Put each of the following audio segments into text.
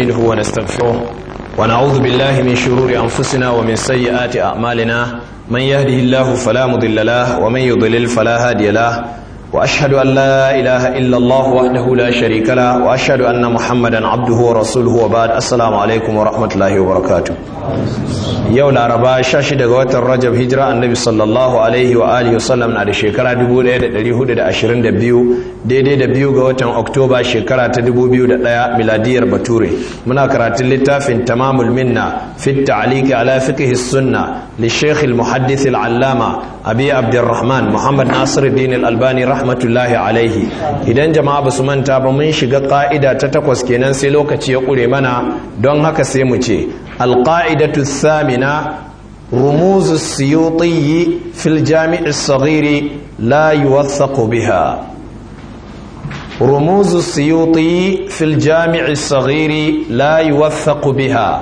نستعينه ونستغفره ونعوذ بالله من شرور أنفسنا ومن سيئات أعمالنا من يهده الله فلا مضل له ومن يضلل فلا هادي له وأشهد أن لا إله إلا الله وحده لا شريك له وأشهد أن محمدا عبده ورسوله وبعد السلام عليكم ورحمة الله وبركاته yau laraba shashi daga watan rajab hijira annabi sallallahu alaihi wa alihi wasallam na da shekara 1422 daidai da biyu ga watan oktoba shekara ta 2001 miladiyar bature muna karatun littafin tamamul minna fit ta'liqi ala fiqh sunna li shaykh al muhaddith al allama abi abdurrahman muhammad nasiruddin al albani rahmatullahi alaihi idan jama'a basu manta ba mun shiga ka'ida ta takwas kenan sai lokaci ya kure mana don haka sai mu ce القاعدة الثامنة رموز السيوطي في الجامع الصغير لا يوثق بها رموز السيوطي في الجامع الصغير لا يوثق بها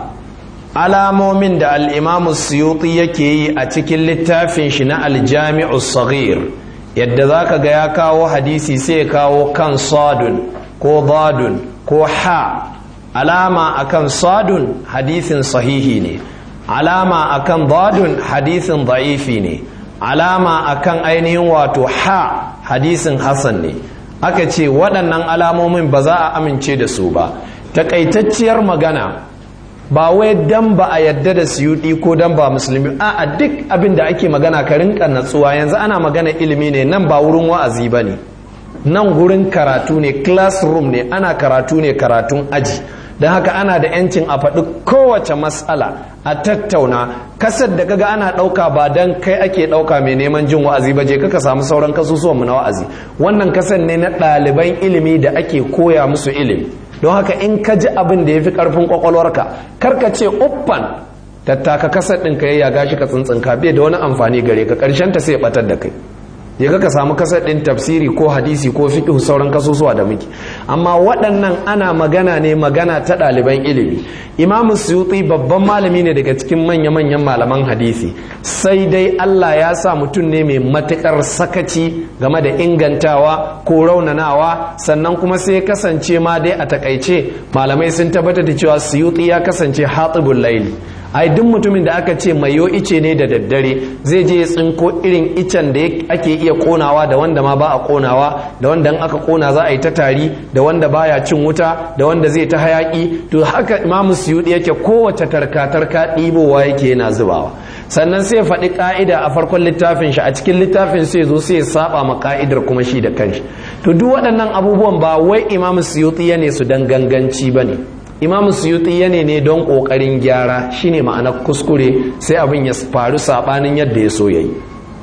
alamomin da al'imamu suyuti yake yi a cikin littafin shi na aljami'u sagir yadda za ka ga ya kawo hadisi sai ya kawo kan sadun ko dadun ko ha alama akan sadun hadisin sahihi ne alama akan dadun hadisin da'ifi ne alama akan ainihin wato ha hadisin hasan ne aka ce waɗannan alamomin ba za a amince da su ba takaitacciyar magana ba wai dan ba a yadda da suyuɗi ko dan ba musulmi a duk abin da ake magana ka rinka natsuwa yanzu ana magana ilimi ne nan ba wurin wa'azi ba ne nan gurin karatu ne classroom ne ana karatu ne karatun aji don haka ana da yancin a faɗi kowace matsala a tattauna kasar da kaga ana ɗauka ba don kai ake ɗauka mai neman jin wa'azi ba je kaka samu sauran kasusuwanmu na wa'azi wannan kasar ne na ɗaliban ilimi da ake koya musu ilimi don haka in ka ji abin da ya fi ƙarfin ƙwaƙwalwarka karka ce uffan tattaka kasar ɗin ka ya gashi ka tsintsinka bai da wani amfani gare ka ƙarshen ta sai ɓatar da kai ya ka samu kasar ɗin tafsiri ko hadisi ko fiƙihu sauran kasusuwa da muke amma waɗannan ana magana ne magana ta ɗaliban ilimi imamu suyuti babban malami ne daga cikin manya-manyan malaman hadisi sai dai allah ya sa mutum ne mai matuƙar sakaci game da ingantawa ko raunanawa sannan kuma sai kasance ma dai a takaice malamai sun tabbatar da cewa suyuti ya kasance hatibul laili ai duk mutumin da aka ce mayo ice ne da daddare zai je ya tsinko irin icen da ake iya konawa da wanda ma ba a konawa da wanda aka kona za a yi ta tari da wanda baya cin wuta da wanda zai ta hayaki to haka imamu suyudi yake kowace tarka-tarka ɗibowa yake yana zubawa sannan sai faɗi ƙa'ida a farkon littafin shi a cikin littafin sai zo sai saba ma ƙa'idar kuma shi da kanshi to duk waɗannan abubuwan ba wai imamu suyuti ya ne su dan ganganci ba ne imamu suyuti ya ne don ƙoƙarin gyara shine ma'anar kuskure sai abin ya faru saɓanin yadda ya so ya yi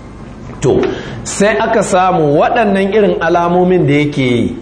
to sai aka samu waɗannan irin alamomin da yake yi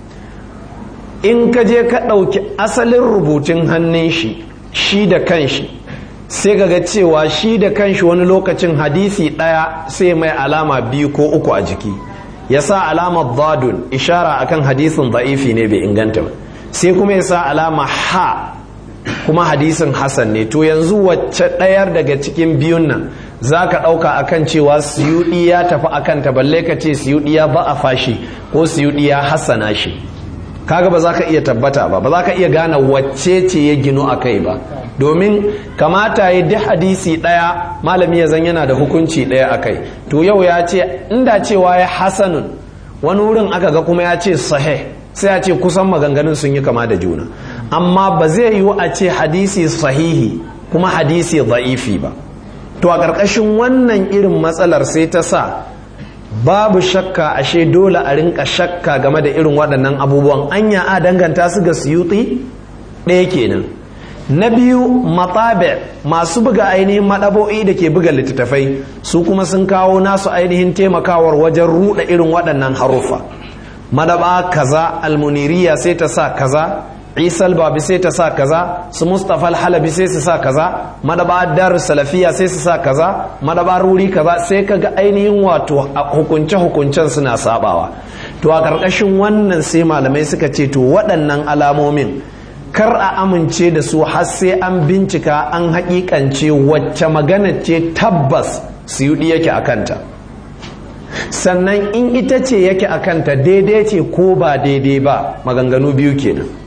in ka je ka ɗauki asalin rubutun hannun shi shi da kanshi sai ga cewa shi da kanshi wani lokacin hadisi ɗaya sai mai alama biyu ko uku a jiki ya sa alamar zadun ishara akan hadisin za'ifi ne bai inganta ba sai kuma ya sa alama ha kuma hadisin hasan ne to yanzu wacce ɗayar daga cikin biyun nan za ka ɗauka akan cewa siyuɗi ya tafi akan ta balle ka ce siyuɗi ya ba a fashi ko siyuɗi ya hassana shi kaga ba za ka iya tabbata ba ba za ka iya gane wacce ce ya ginu a kai ba domin kamata ya duk hadisi ɗaya malami ya zan yana da hukunci ɗaya a kai to yau ya ce inda cewa ya hasanun wani wurin aka ga kuma ya ce sahih sai a ce kusan maganganun sun yi kama da juna amma ba zai yiwu a ce hadisi sahihi kuma hadisi za'ifi ba to a ƙarƙashin wannan irin matsalar sai ta sa babu shakka ashe dole a rinka shakka game da irin waɗannan abubuwan anya a danganta su ga suyuti ɗaya kenan na biyu matabe masu buga ainihin maɗabo'i da ke buga littattafai su kuma sun kawo nasu ainihin taimakawar wajen ruɗa irin waɗannan haruffa madaba kaza almuniriya sai ta sa kaza isal babi sai ta sa kaza su mustapha halabi sai su sa kaza madaba dar salafiya sai su sa kaza madaba ruri kaza sai kaga ainihin wato hukunce hukuncen suna sabawa to a ƙarƙashin wannan sai malamai suka ce to waɗannan alamomin kar a amince da su har sai an bincika an haƙiƙance wacce magana ce tabbas siyudi yake a kanta sannan in ita ce yake a kanta daidai ce ko ba daidai ba maganganu biyu kenan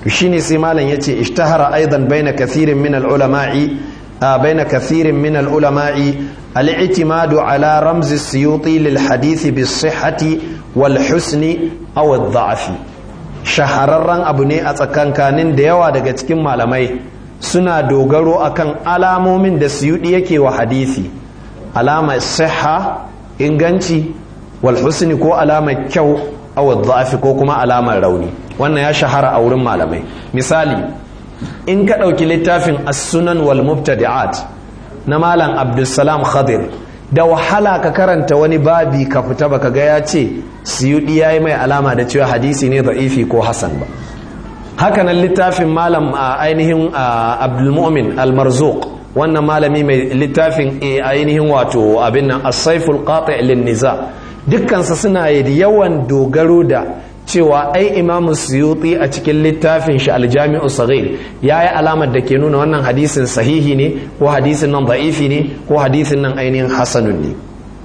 shine sai malam yace ishtahara aidan baina kathirin min al-ulama'i baina kathirin min al-ulama'i al-i'timadu ala ramz as-suyuti lil hadith bis-sihhati wal husni aw ad-da'fi shahararren abu ne a tsakankanin da yawa daga cikin malamai suna dogaro akan alamomin da suyudi yake wa hadisi alamar siha inganci wal husni ko alamar kyau aw dha'fi ko kuma alamar rauni wannan ya shahara a wurin malamai misali in ka ɗauki littafin as-sunan wal mubtadi'at na malam abdulsalam khadir da wahala ka karanta wani babi ka fita baka ga ya ce suyudi yayi mai alama da cewa hadisi ne da'ifi ko hasan ba hakanan littafin malam a ainihin abdulmumin almarzuq wannan malami mai littafin ainihin wato abin nan as-saiful qati' lin niza dukkansa suna yawan dogaro da cewa ai imamu suyuti a cikin littafin shi aljami'u saghir ya yi alamar da ke nuna wannan hadisin sahihi ne ko hadisin nan da'ifi ne ko hadisin nan ainihin hasanun ne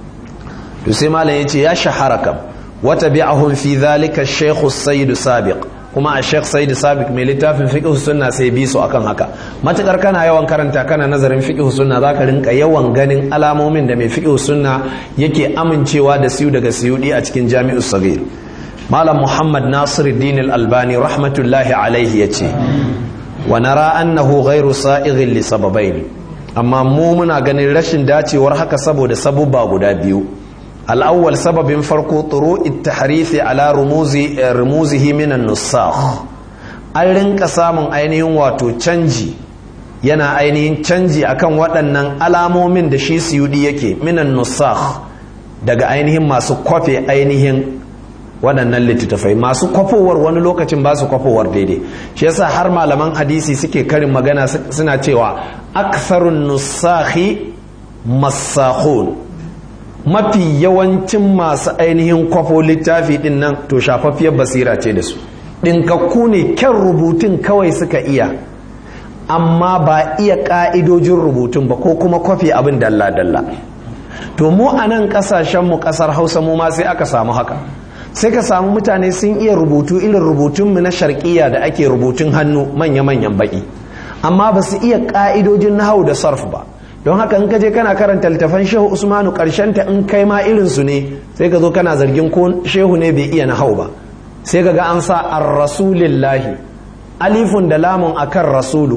to sai malam ya ce ya shahara kam wata bi'ahum fi dhalika shaykhu sayyid sabiq kuma a sheikh sayyid sabiq mai littafin fiqh sunna sai bi su akan haka matukar kana yawan karanta kana nazarin fiqh sunna zaka rinka yawan ganin alamomin da mai fiqh sunna yake amincewa da siyu daga siyudi a cikin jami'us saghir malam muhammad nasiruddin al-albani rahmatullahi alaihi yace wa nara annahu ghairu sa'ighin li sababain amma mu muna ganin rashin dacewar haka saboda sabubba guda biyu الأول سبب فرق طروء التحريف على رموز رموزه من النساخ an rinka samun ainihin wato canji yana ainihin canji akan waɗannan alamomin da shi siyudi yake minan nusakh daga ainihin masu kwafe ainihin waɗannan littattafai masu kwafowar wani lokacin ba su kwafowar daidai shi yasa har malaman hadisi suke karin magana suna cewa aktharun nusakhi masakhun mafi yawancin masu ainihin kwafo littafi din nan to shafaffiyar basira ce da su ɗinkakku ne kyan rubutun kawai suka iya amma ba iya ƙa'idojin rubutun ba ko kuma kwafi abin dalla-dalla to mu a nan ƙasashenmu ƙasar hausa mu ma sai aka samu haka sai ka samu mutane sun iya rubutu irin rubutunmu na sharƙiya da ake rubutun hannu manya-manyan baƙi amma ba su iya ƙa'idojin nahau da sarf ba don haka in ka je kana karanta littafan shehu usmanu ta in kai ma irinsu ne sai ka zo kana zargin ko shehu ne bai iya nahau ba sai ka ga an sa ar-rasulillahi alifun da lamun akan rasulu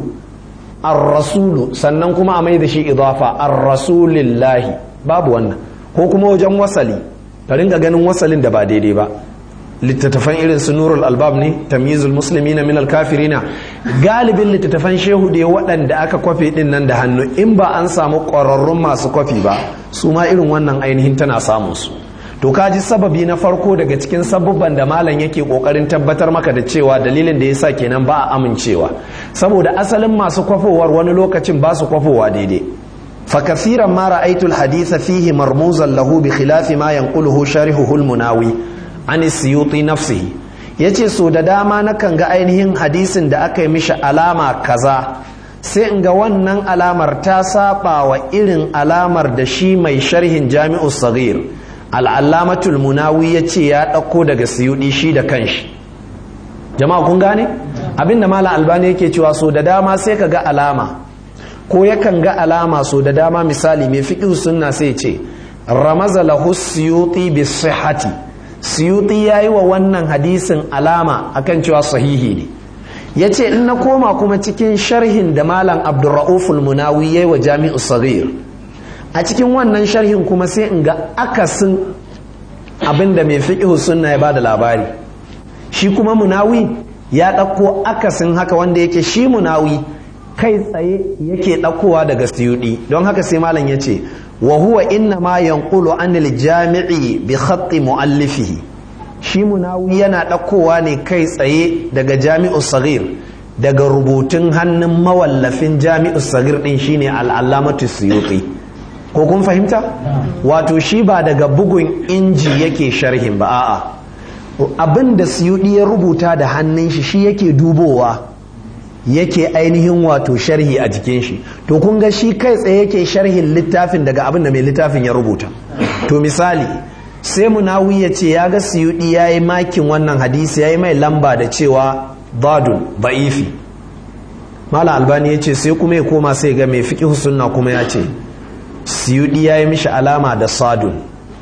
ar-rasulu sannan kuma a mai da shi idafa ar-rasulillahi babu wannan ko kuma wajen wasali ka ringa ganin wasalin da ba daidai ba littattafan irin su nurul albab ne tamyizul muslimina min alkafirina galibin littattafan shehu da waɗanda aka kwafe din nan da hannu in ba an samu ƙwararrun masu kwafi ba su ma irin wannan ainihin tana samun su to kaji sababi na farko daga cikin sabubban da malam yake kokarin tabbatar maka da cewa dalilin da yasa kenan ba a amincewa saboda asalin masu kwafowar wani lokacin ba su kwafowa daidai fa kathiran ma ra'aytul haditha fihi marmuzan lahu bi khilafi ma yanquluhu sharihuhu al-munawi an siyuti nafsihi yace so da dama nakan ga ainihin hadisin da aka yi mishi alama kaza sai in ga wannan alamar ta saba wa irin alamar da shi mai sharhin jami'u saghir al'allamatul munawi ya ce ya ɗauko daga siyudi shi da kanshi jama'a kun gane abinda malam albani yake cewa so da dama sai ka ga alama ko yakan ga alama so da dama misali mai fiƙi sunna sai ce ramaza lahu siyuti bi sihhati siyuti yayi wa wannan hadisin alama akan cewa sahihi ne ya ce in na koma kuma cikin sharhin da malam abdurra'uful munawi yayi wa jami'u saghir a cikin wannan sharhin kuma sai in ga akasin abinda mai fiqhu sunna ya bada labari shi kuma munawi ya ɗauko akasin haka wanda yake shi munawi kai tsaye yake ɗaukowa daga siyudi don haka sai malam ya ce wa huwa inna ma yanqulu anil jami'i bi khatti muallifihi shi munawi yana ɗaukowa ne kai tsaye daga jami'u sagir daga rubutun hannun mawallafin jami'u sagir ɗin shine al'allamatu suyuti ko kun fahimta wato shi ba daga bugun inji yake sharhin ba a'a abin da suyuti ya rubuta da hannun shi shi yake dubowa yake ainihin wato sharhi a jikin shi to kun ga shi kai tsaye yake sharhin littafin daga abin da mai littafin ya rubuta to misali sai munawi ya ce ya ga suyudi ya yi makin wannan hadisi ya yi mai lamba da cewa dadun ba'ifi mala albani ya ce sai kuma ya koma sai ga mai fiƙi sunna kuma ya ce siyudi ya yi mishi alama da sadun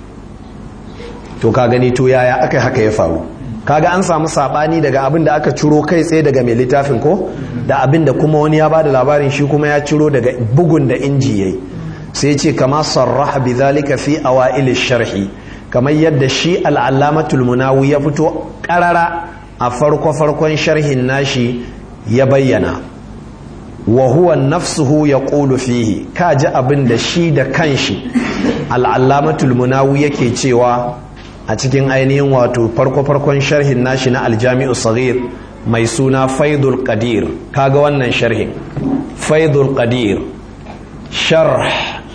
to ka gani to yaya aka haka ya faru kaga an samu sabani daga abin da aka ciro kai tsaye daga mai littafin ko da abin da kuma wani ya bada labarin shi kuma ya ciro daga bugun da inji yayi sai ce kama sarraha bi zalika fi awail sharhi kamar yadda shi al-allamatul munawi ya fito karara a farko farkon sharhin nashi ya bayyana wa huwa nafsuhu yaqulu fihi kaji abin da shi da kanshi al-allamatul munawi yake cewa a cikin ainihin wato farko-farkon sharhin nashi na aljami'u saghir mai suna faidul qadir kaga wannan sharhin faidul qadir sharh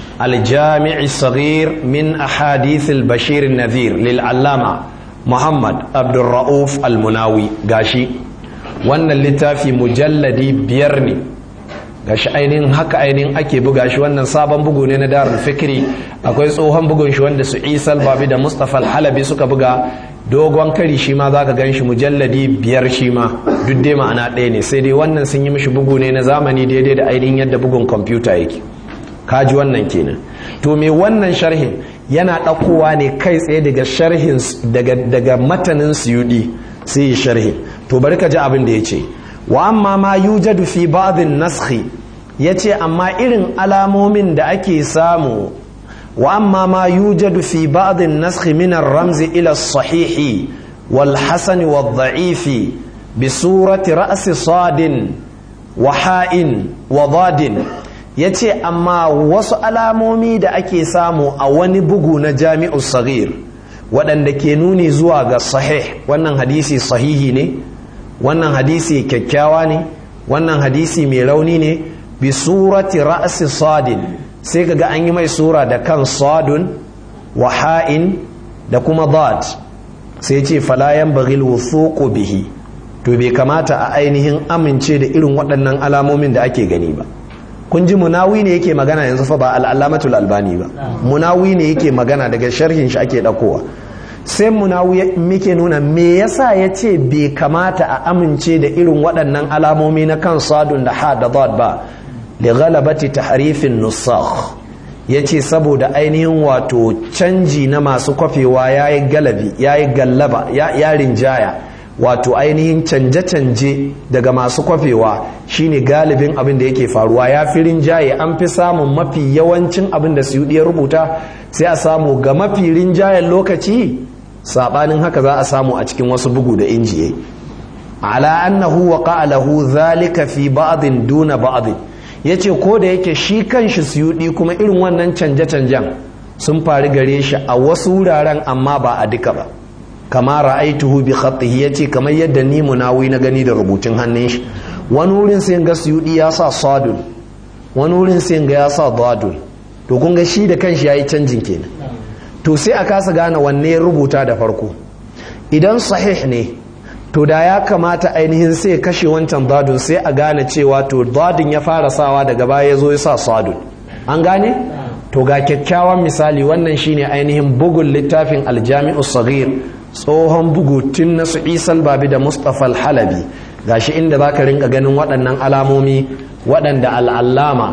aljami'i saghir min ahadith al-bashir nadhir lil allama muhammad abdurra'uf al-munawi gashi wannan littafi mujalladi biyar ne gashi ainihin haka ainihin ake buga shi wannan sabon bugu ne na darul fikri akwai tsohon bugun shi wanda su isal babi da mustapha halabi suka buga dogon kari shi ma za ka gan shi mujalladi biyar shi ma duk dai ma'ana ɗaya ne sai dai wannan sun yi mishi bugu ne na zamani daidai da ainihin yadda bugun kwamfuta yake kaji wannan kenan to me wannan sharhin yana ɗaukowa ne kai tsaye daga sharhin daga daga matanin suyudi sai yi sharhin to bari ka ji abin da ya ce wa amma ma yujadu fi ba'dhin naskhi yace amma irin alamomin da ake samu wa amma ma yujadu fi ba'dhin naskhi min ar-ramz ila as-sahih wal hasan wal dha'if bi surati ra's sadin wa ha'in wa dadin yace amma wasu alamomi da ake samu a wani bugu na jami'u saghir waɗanda ke nuni zuwa ga sahih wannan hadisi sahihi ne wannan hadisi kyakkyawa ne wannan hadisi mai rauni ne bi surati ra'si sadin sai kaga an yi mai sura da kan sadun wa ha'in da kuma dad sai ce falayan baghil wuthuqu bihi to bai kamata a ainihin amince da irin waɗannan alamomin da ake gani ba kun ji munawi ne yake magana yanzu fa ba al'alamatul albani ba munawi ne yake magana daga sharhin shi ake ɗaukowa sai munawi muke nuna me yasa ya ce bai kamata a amince da irin waɗannan alamomi na kan sadun da ha da dad ba li ghalabati tahrifin nusakh ya ce saboda ainihin wato canji na masu kwafewa ya yi galabi ya yi gallaba ya rinjaya wato ainihin canje-canje daga masu kwafewa shine galibin abin da yake faruwa ya fi rinjaye an fi samun mafi yawancin abin da su ya rubuta sai a samu ga mafi rinjayen lokaci sabanin haka za a samu a cikin wasu bugu da injiye ala annahu wa lahu zalika fi ba'din duna ba'din yace ko da yake shi kanshi suyudi kuma irin wannan canje-canjen sun faru gare shi a wasu wuraren amma ba a duka ba kama ra'aituhu bi khatihi yace kamar yadda ni munawi na gani da rubutun hannun shi wani wurin sai ga suyudi ya sa sadun wani wurin sai ga ya sa dadun to kun ga shi da kanshi yayi canjin kenan to sai a kasa gane wanne ya rubuta da farko idan sahih ne to da ya kamata ainihin sai kashe wancan dadun sai a gane cewa to dadun ya fara sawa daga baya ya zo ya sa sadun an gane to ga kyakkyawan misali wannan shine ainihin bugun littafin aljami'u sagir tsohon bugu tun na su isal babi da mustapha al-halabi gashi inda za ka rinka ganin waɗannan alamomi waɗanda al'allama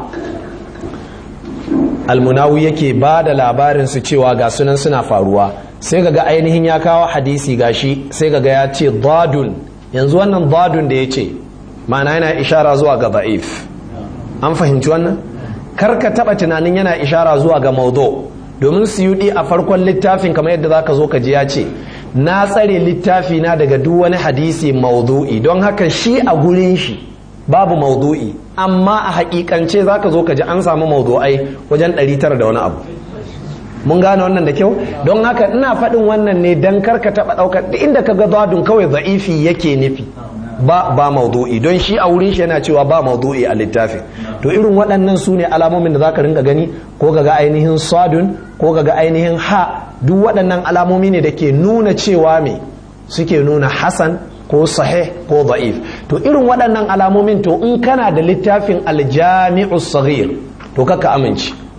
almunawi yake ba da labarin su cewa ga sunan suna faruwa sai ga ainihin ya kawo hadisi gashi sai ga ya ce dadun yanzu wannan dadun da ya ce ma'ana yana ishara zuwa ga ba'if an fahimci wannan karka taba tunanin yana ishara zuwa ga maudu domin suyudi a farkon littafin kamar yadda zaka zo ka ji ya ce na tsare littafi na daga duk wani hadisi maudu'i don haka shi a gurin shi babu maudu'i amma a hakikance zaka zo ka ji an samu maudu'ai wajen 900 da wani abu mun gane wannan da kyau don haka ina faɗin wannan ne don karka taɓa ɗaukar da inda ka ga zadun kawai za'ifi yake nufi ba ba maudu'i don shi a wurin shi yana cewa ba maudu'i a littafin to irin waɗannan su ne alamomin da zaka ringa gani ko ga ainihin sadun ko ga ainihin ha duk waɗannan alamomi ne da ke nuna cewa me suke nuna hasan ko sahih ko da'if to irin waɗannan alamomin to in kana da littafin aljami'u saghir to kaka amince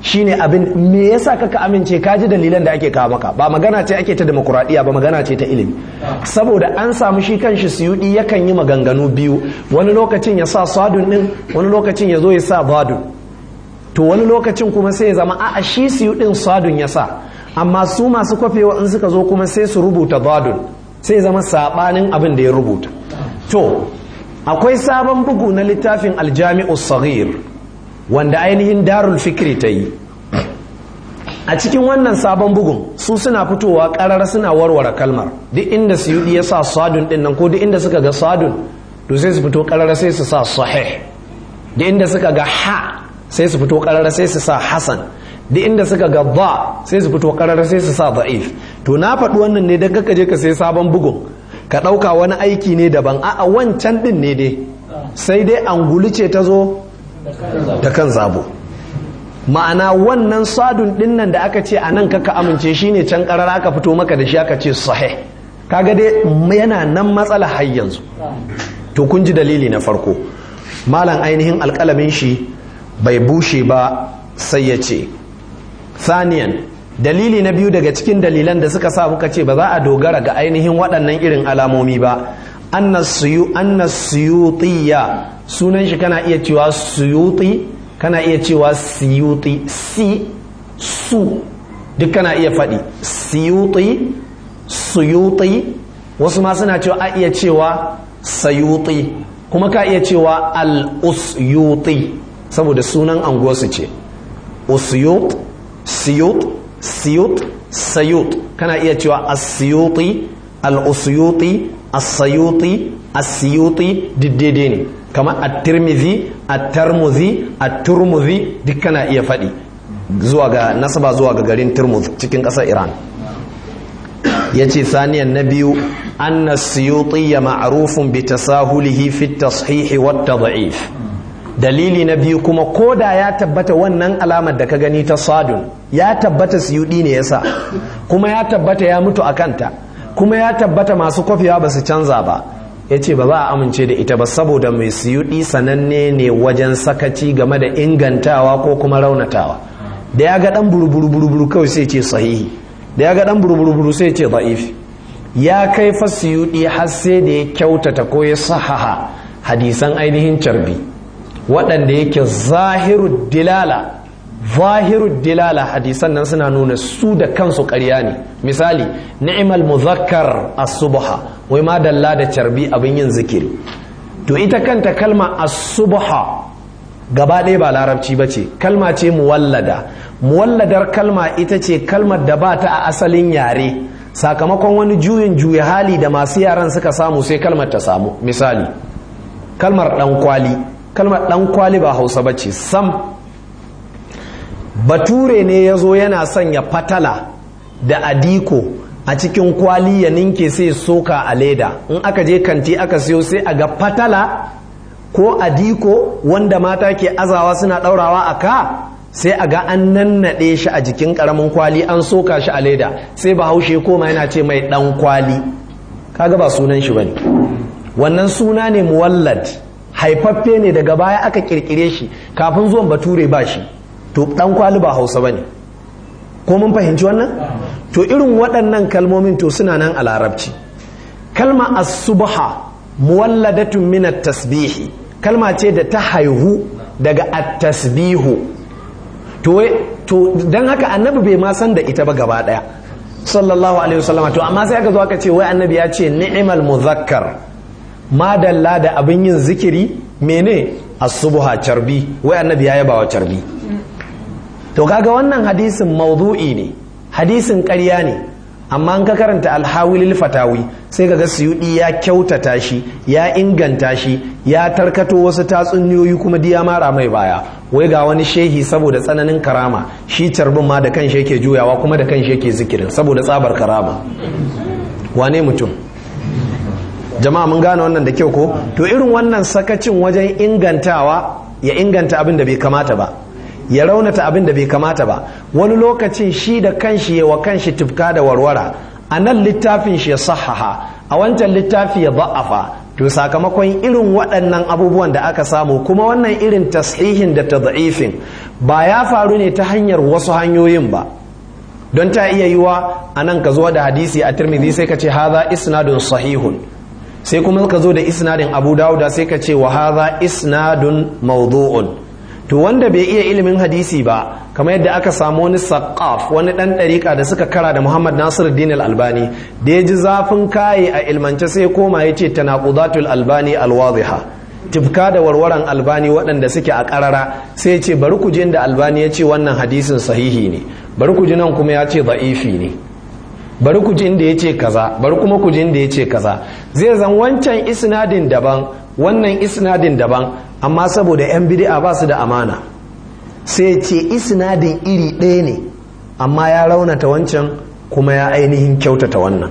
shine abin me yasa kaka amince ka ji dalilan da ake kawo maka ba magana ce ake ta demokuraɗiyya ba magana ce ta ilimi saboda an samu shi kanshi suyudi yakan yi maganganu biyu wani lokacin ya sa sadun din wani lokacin ya zo ya sa badun to wani lokacin kuma sai ya zama a shi suyudin sadun ya sa amma su masu kwafewa in suka zo kuma sai su rubuta badun sai zama sabanin abin da ya rubuta to akwai sabon bugu na littafin aljami'u saghir wanda ainihin darul fikri ta yi a cikin wannan sabon bugun su suna fitowa karar suna warware kalmar duk inda suyudi ya sa sadun din nan ko duk inda suka ga sadun to sai su fito karar sai su sa sahih duk inda suka ga ha sai su fito karar sai su sa hasan duk inda suka ga ba sai su fito karar sai su sa da'if to na faɗi wannan ne don kaka je ka sai sabon bugun ka ɗauka wani aiki ne daban a'a wancan ɗin ne dai sai dai angulu ce ta zo ta kan zabo ma'ana wannan sadun ɗin nan da aka ce a nan kaka amince shine can karar aka fito maka da shi aka ce sahih kaga dai yana nan matsala har yanzu to kun ji dalili na farko malam ainihin alƙalamin shi bai bushe ba sai ya ce Saniyan dalili na biyu daga cikin dalilan da suka sa muka ce ba za a dogara ga ainihin waɗannan irin alamomi ba annasuyutiya sunan shi kana iya cewa suyuti kana iya cewa siyuti si su duk kana iya faɗi siyuti suyuti wasu ma suna cewa a iya cewa sayuti kuma ka iya cewa al-usyuti saboda sunan anguwarsu ce usyut siyut siyut sayut kana iya cewa as-siyuti al-usyuti as-sayuti as-siyuti diddede ne kamar at-tirmidhi at-tarmudhi at-turmudhi duk kana iya faɗi zuwa ga nasaba zuwa ga garin turmuz cikin ƙasar iran yace saniyan na biyu anna as-siyuti ma'rufun bi tasahulihi fi at-tashih wa at-tad'if dalili na biyu kuma ko da ya tabbata wannan alamar da ka gani ta sadun ya tabbata siyudi ne yasa kuma ya tabbata ya mutu a kanta kuma ya tabbata masu kwafiya ba su canza ba ya ce ba za a amince da ita ba saboda mai siyudi sananne ne wajen sakaci game da ingantawa ko kuma raunatawa da ya ga dan buruburu kawai sai ce sahihi da ya ga dan buruburu sai ce da'if ya kai fa siyudi har sai da ya kyautata ko ya sahaha hadisan ainihin carbi waɗanda yake zahiru dilala zahiru dilala hadisan nan suna nuna su da kansu ƙarya ne misali ni'mal muzakkar as-subha wai ma dalla da carbi abin yin zikiri to ita kanta kalma as-subha gaba ɗaya ba larabci ba ce kalma ce muwallada muwalladar kalma ita ce kalmar da ba ta a asalin yare sakamakon wani juyin juya hali da masu yaran suka samu sai kalmar ta samu misali kalmar ɗan kwali kalmar ɗan kwali ba hausa ba ce sam bature ne ya zo yana sanya fatala da adiko a cikin kwali ya ninke sai soka a leda in aka je kanti aka siyo sai a ga fatala ko adiko wanda mata ke azawa suna ɗaurawa a ka sai a ga an nannaɗe shi a jikin ƙaramin kwali an soka shi a leda sai bahaushe koma yana ce mai ɗan kwali kaga ba sunan shi bane wannan suna ne muwallad haifaffe ne daga baya aka kirkire shi kafin zuwan bature ba shi to dan kwali ba hausa bane ko mun fahimci wannan to irin waɗannan kalmomin to suna nan a larabci kalma as-subha muwalladatun min at-tasbihi kalma ce da ta haihu daga at-tasbihu to to dan haka annabi bai ma san da ita ba gaba daya sallallahu alaihi wasallam to amma sai aka zo aka ce wai annabi ya ce ni'mal muzakkar madalla da abin yin zikiri mene asubuha carbi wai annabi ya yaba wa carbi to kaga wannan hadisin maudu'i ne hadisin ƙarya ne amma an ka karanta alhawilil fatawi sai kaga suyudi ya kyautata shi ya inganta shi ya tarkato wasu tatsuniyoyi kuma diya mara mai baya wai ga wani shehi saboda tsananin karama shi carbin ma da kanshi yake juyawa kuma da kanshi yake zikirin saboda tsabar karama wane mutum jama'a mun gane wannan da kyau ko to irin wannan sakacin wajen ingantawa ya inganta abin da bai kamata ba ya raunata abin da bai kamata ba wani lokacin shi da kanshi ya wa kanshi tufka da warwara a nan littafin shi ya sahaha a wancan littafi ya ba'afa to sakamakon irin waɗannan abubuwan da aka samu kuma wannan irin tashihin da tad'ifin ba ya faru ne ta hanyar wasu hanyoyin ba don ta iya yiwa a nan ka zo da hadisi a tirmidhi sai ka ce haza isnadun sahihun sai kuma ka zo da isnadin abu dawuda sai ka ce wa haza isnadun mawdu'un to wanda bai iya ilimin hadisi ba kamar yadda aka samu wani saqaf wani dan dariƙa da suka kara da Muhammad Nasiruddin Al-Albani da ya ji zafin kaye a ilmance sai koma ya ce tanaqudatul albani alwadhiha tifka da warwaran albani waɗanda suke a ƙarara sai ya ce bari ku ji inda albani ya ce wannan hadisin sahihi ne bari ku ji nan kuma ya ce da'ifi ne bari ku ji inda ya ce kaza bari kuma ku ji inda ya ce kaza zai zan wancan isnadin daban wannan isnadin daban amma saboda 'yan bid'a ba su da amana sai ce isnadin iri ɗaya ne amma ya raunata wancan kuma ya ainihin kyautata wannan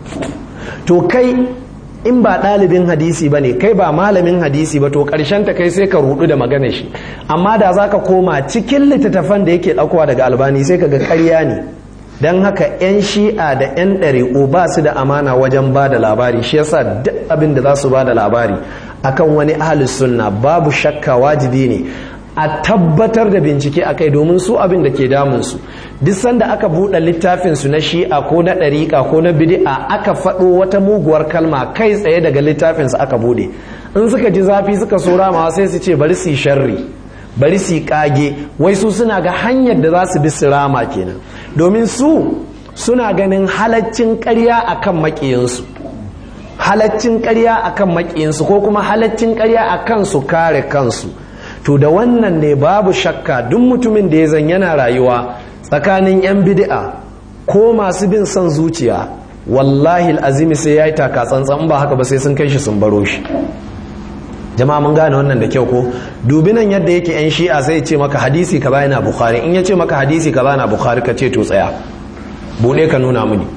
to kai in ba ɗalibin hadisi ba ne kai ba malamin hadisi ba to ta kai sai ka rudu da magana shi amma da za ka koma cikin littattafan da yake ɗaukowa daga albani sai ka ga ƙarya ne don haka 'yan shi'a da 'yan ɗari'u ba su da amana wajen ba da labari shi yasa duk abin da za su ba da labari akan wani ahalus sunna babu shakka wajibi ne a tabbatar da bincike a kai domin su abin da ke damunsu duk sanda aka buɗe littafinsu na shi'a ko na ɗariƙa ko na bidi'a aka faɗo wata muguwar kalma kai tsaye daga littafinsu aka buɗe in suka ji zafi suka so ramawa sai su ce bari su yi sharri bari su yi ƙage wai su suna ga hanyar da za su bi su rama kenan domin su suna ganin halaccin ƙarya akan maƙiyansu halaccin ƙarya akan maƙiyansu ko kuma halaccin ƙarya akan su kare kansu to da wannan ne babu shakka duk mutumin da ya zan yana rayuwa tsakanin 'yan bid'a ko masu bin son zuciya wallahi azimi sai ya yi taka tsantsan ba haka ba sai sun kai shi sun baro shi jama'a mun gane wannan da kyau ko dubi nan yadda yake 'yan shi'a sai ce maka hadisi ka yana bukhari in ya ce maka hadisi ka na bukhari ka ce to tsaya buɗe ka nuna mini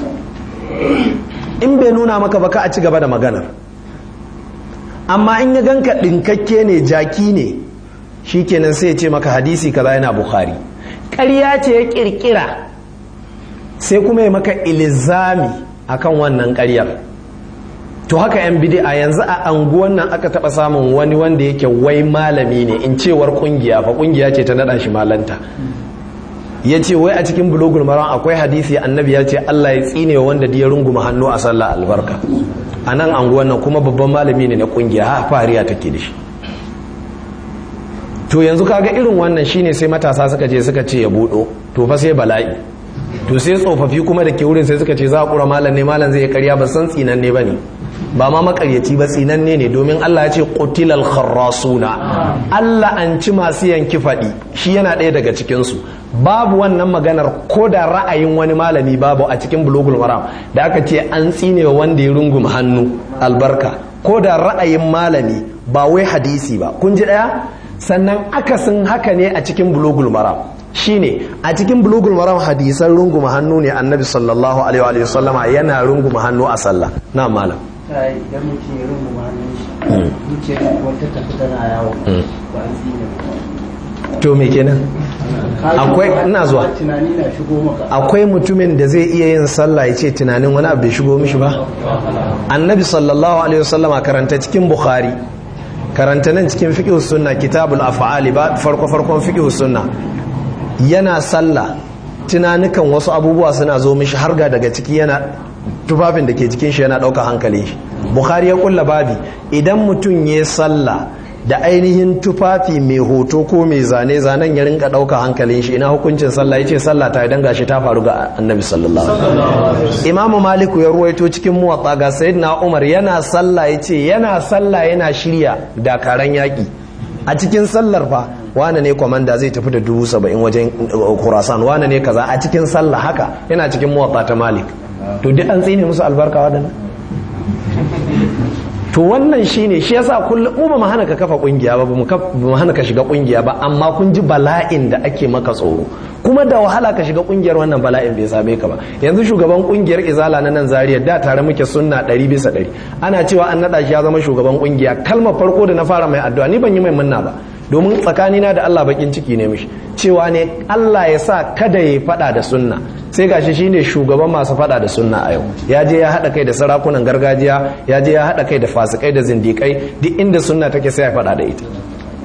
in bai nuna maka ba ka a ci gaba da maganar amma in ya ganka ɗinkakke ne jaki ne shi kenan sai ya ce maka hadisi kaza yana bukhari ƙarya ce ya ƙirƙira sai kuma ya maka ilizami akan wannan ƙaryar to haka yan bidi'a yanzu a anguwan nan aka taɓa samun wani wanda yake wai malami ne in cewar ƙungiya fa ƙungiya ce ta naɗa shi malanta ya ce wai a cikin bulogul maran akwai hadisi annabi ya ce Allah ya tsine wa wanda ya runguma hannu a sallah albarka a nan anguwan nan kuma babban malami ne na kungiya ha fariya take da shi to yanzu kaga irin wannan shine sai matasa suka je suka ce ya budo to fa sai bala'i to sai tsofaffi kuma da ke wurin sai suka ce za a kura malam ne malam zai karya ba san tsinan ne bane ba ma makaryaci ba tsinanne ne domin Allah ya ce qutilal kharrasuna Allah an ci masu yanki faɗi shi yana ɗaya daga cikin su babu wannan maganar ko da ra'ayin wani malami babu a cikin bulugul maram da aka ce an tsine wa wanda ya runguma hannu albarka ko da ra'ayin malami ba wai hadisi ba kun ji ɗaya sannan akasin haka ne a cikin bulugul maram shine a cikin bulugul maram hadisan runguma hannu ne annabi sallallahu alaihi wa sallama yana runguma hannu a sallah na malam idan mutum ya rungu hannun shi zuciya wata tafi tana yawo ba an tsine to me kenan akwai ina zuwa tunani na shigo maka akwai mutumin da zai iya yin sallah ya ce tunanin wani abu bai shigo mishi ba annabi sallallahu alaihi wasallama karanta cikin bukhari karanta nan cikin fiqh sunna kitabul af'ali ba farko farkon fiqh sunna yana sallah tunanukan wasu abubuwa suna zo mishi har ga daga ciki yana tufafin da ke jikin shi yana ɗauka hankalin shi bukhari ya kulla babi idan mutum ya sallah da ainihin tufafi mai hoto ko mai zane zanen ya rinka ɗauka hankalin shi ina hukuncin sallah ya ce sallah ta idan gashi ta faru ga annabi sallallahu alaihi imamu maliku ya ruwaito cikin muwatsa ga sayyidina umar yana sallah ya ce yana sallah yana shirya dakaran yaƙi a cikin sallar fa wane ne kwamanda zai tafi da dubu saba'in wajen kurasan wane ne kaza a cikin sallah haka yana cikin muwatsa ta malik to duk an tsine musu albarka waɗannan to wannan shine shi yasa kullum mu ba mu hana ka kafa kungiya ba mu hana ka shiga kungiya ba amma kun ji bala'in da ake maka tsoro kuma da wahala ka shiga kungiyar wannan bala'in bai same ka ba yanzu shugaban kungiyar izala na nan zariya da tare muke sunna ɗari bisa ɗari ana cewa an naɗa shi ya zama shugaban kungiya kalmar farko da na fara mai addu'a ni ban yi mai munna ba domin tsakanina da Allah bakin ciki ne mishi cewa ne Allah ya sa kada ya faɗa da sunna sai gashi shine shugaban masu faɗa da sunna a yau ya je ya haɗa kai da sarakunan gargajiya ya je ya haɗa kai da fasikai da zindikai duk inda sunna take sai ya faɗa da ita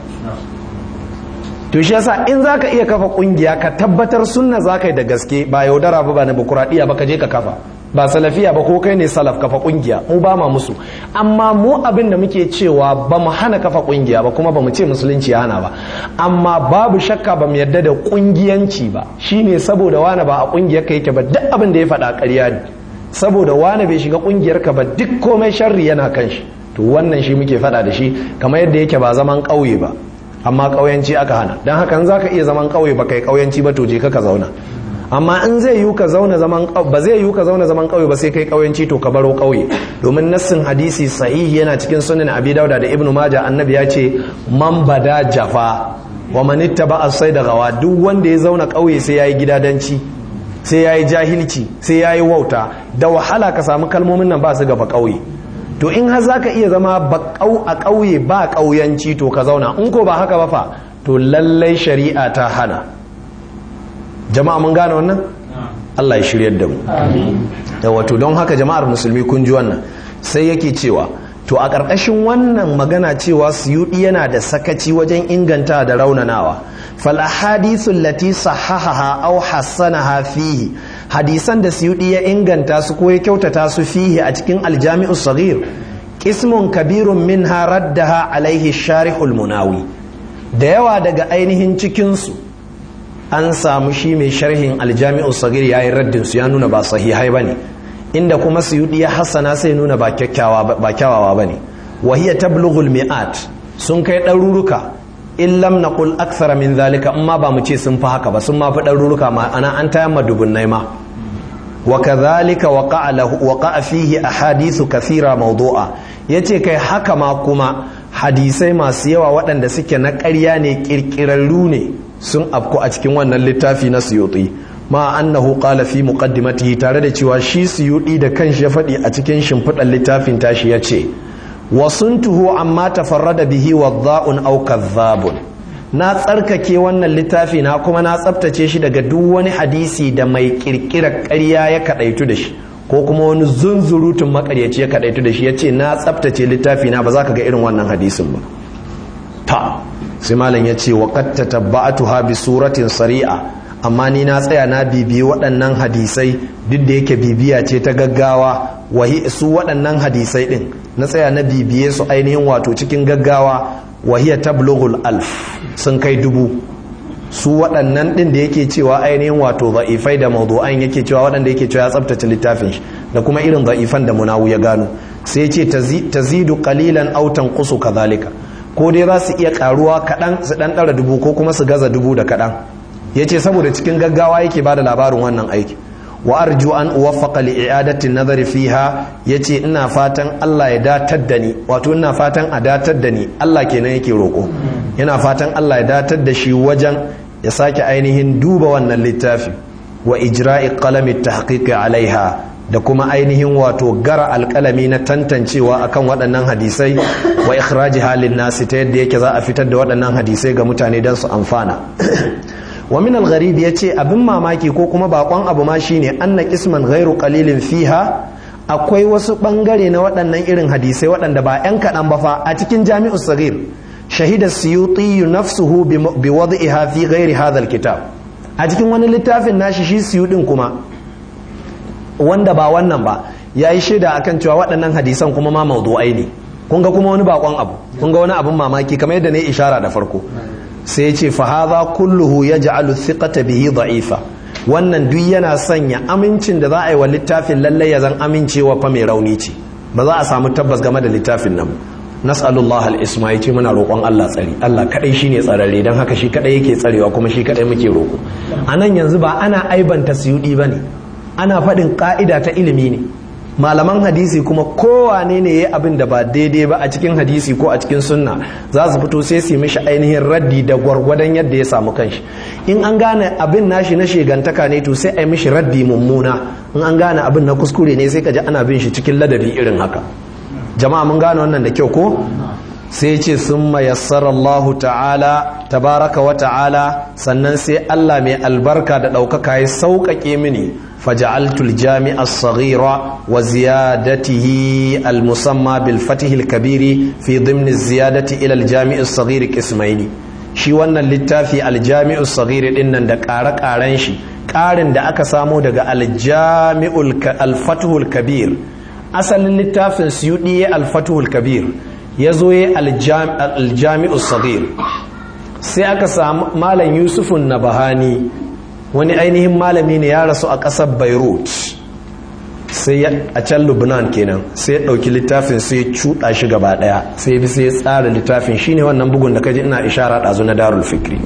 to shi yasa in zaka iya kafa kungiya ka tabbatar sunna zaka yi da gaske ba yaudara ba ba na bukuraɗiya ba ka je ka kafa ba salafiya ba ko kai ne salaf kafa kungiya mu ba ma musu amma mu abin da muke cewa ba mu hana kafa kungiya ba kuma ba mu ce musulunci ya hana ba amma babu shakka ba mu yarda da kungiyanci ba shine saboda wani ba a kungiyar ka yake ba duk abin da ya faɗa ƙarya ne saboda wani bai shiga kungiyar ka ba duk komai sharri yana kan shi to wannan shi muke faɗa da shi kamar yadda yake ba zaman ƙauye ba amma ƙauyanci aka hana don haka za ka iya zaman ƙauye ba kai ƙauyanci ba to je ka zauna amma in zai yi ka zauna zaman ba zai yi ka zauna zaman ƙauye ba sai kai ƙauyanci to ka baro ƙauye domin nassin hadisi sahihi yana cikin sunan abi dauda da ibnu majah annabi ya ce man bada jafa wa man ittaba as da gawa duk wanda ya zauna ƙauye sai yayi gidadanci sai yayi jahilci sai yayi wauta da wahala ka samu kalmomin nan ba su gaba ƙauye to in har zaka iya zama a ƙauye ba ƙauyanci to ka zauna in ko ba haka ba fa to lallai shari'a ta hana jama'a mun gane wannan Allah ya shiryar da mu da wato don haka jama'ar musulmi kun ji wannan sai yake cewa to a ƙarƙashin wannan magana cewa suyuɗi yana da sakaci wajen inganta da raunanawa fal ahadithu allati sahahaha aw hassanaha fihi hadisan da suyuɗi ya inganta su ko ya kyautata su fihi a cikin aljami'u saghir qismun kabirun minha raddaha alaihi sharihul munawi da yawa daga ainihin cikin su an samu shi mai sharhin aljami'u sagir ya yi raddin su ya nuna ba sahihai ba ne inda kuma suyudi ya hassana sai nuna ba kyawawa ba ne wahiya tablughul mi'at sun kai ɗaruruka in lam naqul akthara min zalika amma ba mu ce sun fi haka ba sun ma fi ɗaruruka ma ana an tayar ma dubunnai ma wa kadhalika waqa'a lahu waqa'a fihi ahadithu kathira mawdu'a yace kai haka ma kuma hadisai masu yawa waɗanda suke na ƙarya ne ƙirƙirarru ne sun afku a cikin wannan littafi na suyuti ma annahu qala fi muqaddimatihi tare da cewa shi suyuti da kanshi ya faɗi a cikin shimfiɗar littafin tashi ya ce wasuntuhu amma tafarrada bihi wadda'un aw kadhabun na tsarkake wannan littafi na kuma na tsabtace shi daga duk wani hadisi da mai kirkirar ƙarya ya kadaitu da shi ko kuma wani zunzurutun makaryaci ya kadaitu da shi ya ce na tsabtace littafi na ba za ka ga irin wannan hadisin ba ta sai malam ya ce waƙad tatabba'atuha bi suratin sari'a amma ni na tsaya na bibiyi waɗannan hadisai duk da yake bibiya ce ta gaggawa wahi su waɗannan hadisai ɗin na tsaya na bibiye su ainihin wato cikin gaggawa wahiya tablughul alf sun kai dubu su waɗannan ɗin da yake cewa ainihin wato za'ifai da mawdu'an yake cewa waɗanda yake cewa ya tsabtace littafin shi da kuma irin za'ifan da munawu ya gano sai ya ce tazidu qalilan aw tanqusu kadhalika ko dai za su iya karuwa kaɗan su ɗan ɗara dubu ko kuma su gaza dubu da kaɗan ya ce saboda cikin gaggawa yake ba da labarin wannan aiki wa arju an uwaffaqa li i'adati nazari fiha yace ina fatan Allah ya datar da ni wato ina fatan a datar da ni Allah kenan yake roko yana fatan Allah ya datar da shi wajen ya sake ainihin duba wannan littafi wa ijra'i qalami tahqiqi alaiha da kuma ainihin wato gara alkalami na tantancewa akan waɗannan hadisai wa ikhraji halin nasi ta yadda yake za a fitar da waɗannan hadisai ga mutane don su amfana wa min al-gharib yace abin mamaki ko kuma bakon abu ma shine anna qisman ghairu qalilin fiha akwai wasu bangare na waɗannan irin hadisai waɗanda ba yan kaɗan ba fa a cikin jami'us saghir shahida suyuti nafsuhu bi wad'iha fi ghairi hadha al-kitab a cikin wani littafin nashi shi suyudin kuma wanda ba wannan ba ya yi shaida akan cewa waɗannan hadisan kuma ma maudu'ai ne kun ga kuma wani bakon abu kun ga wani abin mamaki kamar yadda ne ishara da farko sai ya ce fahaza kulluhu ya ja'alu thiqata bihi da'ifa wannan duk yana sanya amincin da za a yi wa littafin lallai ya zan amincewa fa mai rauni ce ba za a samu tabbas game da littafin nan nas'alullah al-isma yace muna roƙon Allah tsari Allah kadai shine tsararre dan haka shi kadai yake tsarewa kuma shi kadai muke roƙo anan yanzu ba ana aibanta suyudi bane ana faɗin ƙa'ida ta ilimi ne malaman hadisi kuma kowane ne ya abin da ba daidai ba a cikin hadisi ko a cikin sunna za su fito sai su yi mishi ainihin raddi da gwargwadon yadda ya samu kanshi in an gane abin nashi na shegantaka ne to sai a yi mishi raddi mummuna in an gane abin na kuskure ne sai ka ji ana bin shi cikin ladabi irin haka jama'a mun gane wannan da kyau ko sai ce sun mayassara Allahu ta'ala tabaraka wa ta'ala sannan sai Allah mai albarka da ɗaukaka ya sauƙaƙe mini faja'altul jami'a as-saghira wa ziyadatihi al-musamma bil fatih al-kabiri fi dhimn ziyadati ila al-jami' as-saghir qismaini shi wannan littafi al-jami' as-saghir din nan da ƙare-ƙaren shi ƙarin da aka samo daga al-jami'ul al-fatihul kabir asalin littafin suyudi al-fatihul kabir ya zo ya aljami'ul sagir sai aka samu malam yusufun na bahani wani ainihin malami ne ya rasu a ƙasar beirut sai a can lubnan kenan sai ya ɗauki littafin sai ya cuɗa shi gaba ɗaya sai bi sai ya tsara littafin shine wannan bugun da kaji ina ishara ɗazu na darul fikri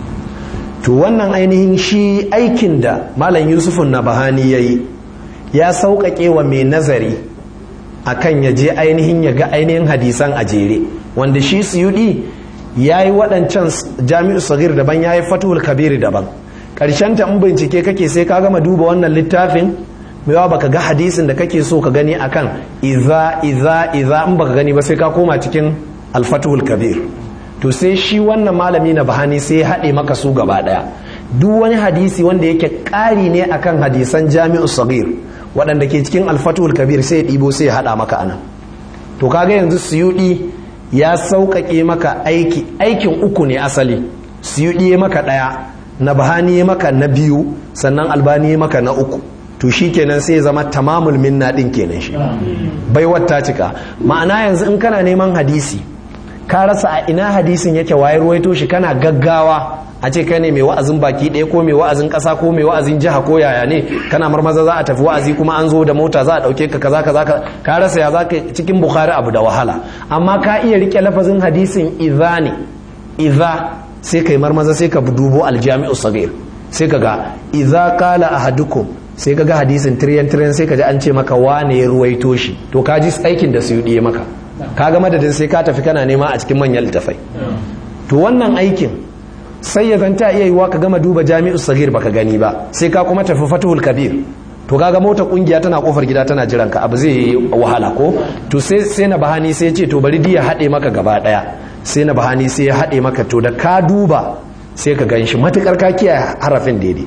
to wannan ainihin shi aikin da malam yusufun na bahani ya yi ya sauƙaƙe wa mai nazari akan ya je ainihin ya ga ainihin hadisan a jere wanda shi suyudi ya yi waɗancan jami'u sagir daban ya yi fatuhul kabiri daban ƙarshen ta in bincike kake sai ka gama duba wannan littafin mewa baka ga hadisin da kake so ka gani akan iza iza iza in baka gani ba sai ka koma cikin alfatuhul kabir to sai shi wannan malami na bahani sai ya haɗe maka su gaba ɗaya duk wani hadisi wanda yake ƙari ne akan hadisan jami'u sagir waɗanda ke cikin alfatul kabir sai ya ɗibo sai ya haɗa maka ana to kaga yanzu suyuɗi ya sauƙaƙe maka aiki aikin uku ne asali suyuɗi ya maka ɗaya na bahani ya maka na biyu sannan albani ya maka na uku to shi kenan sai ya zama tamamul minna ɗin kenan shi baiwar ta cika ma'ana yanzu in kana neman hadisi ka rasa a ina hadisin yake waye ruwaito shi kana gaggawa a ce kai ne mai wa'azin baki ɗaya ko mai wa'azin ƙasa ko mai wa'azin jiha ko yaya ne kana marmaza za a tafi wa'azi kuma an zo da mota za a ɗauke ka kaza kaza ka rasa ya za ka cikin bukhari abu da wahala amma ka iya rike lafazin hadisin idza ne idza sai kai marmaza sai ka dubo aljami'u sagir sai ka ga idza qala ahadukum sai ka ga hadisin tiryan tiryan sai ka ji an ce maka wane ya ruwaito shi to ka ji aikin da su yi maka ka ga madadin sai ka tafi kana nema a cikin manyan littafai to wannan aikin sai ya zanta iya yiwa ka gama duba jami'u sagir baka gani ba sai ka kuma tafi fatuhul kabir to kaga mota kungiya tana kofar gida tana jiran ka abu zai yi wahala ko to sai sai na bahani sai ce to bari diya haɗe maka gaba ɗaya sai na bahani sai ya haɗe maka to da ka duba sai ka ganshi matukar ka kiyaye harafin daidai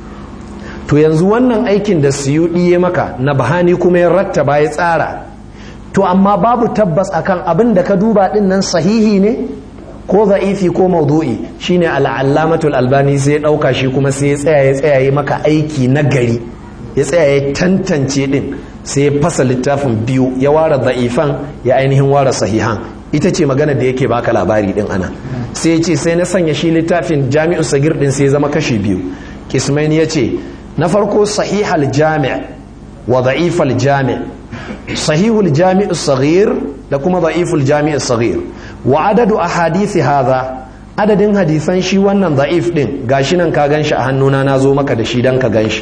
to yanzu wannan aikin da suyuɗi ya maka na bahani kuma ya rattaba ya tsara to amma babu tabbas akan abin da ka duba din nan sahihi ne ko za'ifi ko maudu'i shine al'allamatul albani sai ya dauka shi kuma sai ya tsaya ya tsaya ya maka aiki na gari ya tsaya ya tantance din sai ya fasa littafin biyu ya ware za'ifan ya ainihin ware sahihan ita ce magana da yake baka labari din ana sai ya ce sai na sanya shi littafin jami'u sagir din sai ya zama kashi biyu kismaini ya ce na farko sahihal jami' wa da'ifal jami' sahihul jami'u sagir da kuma da'iful jami'u sagir wa adadu ahadithi hadha adadin hadisan shi wannan da'if din gashi nan ka ganshi a hannuna na zo maka da shi dan ka ganshi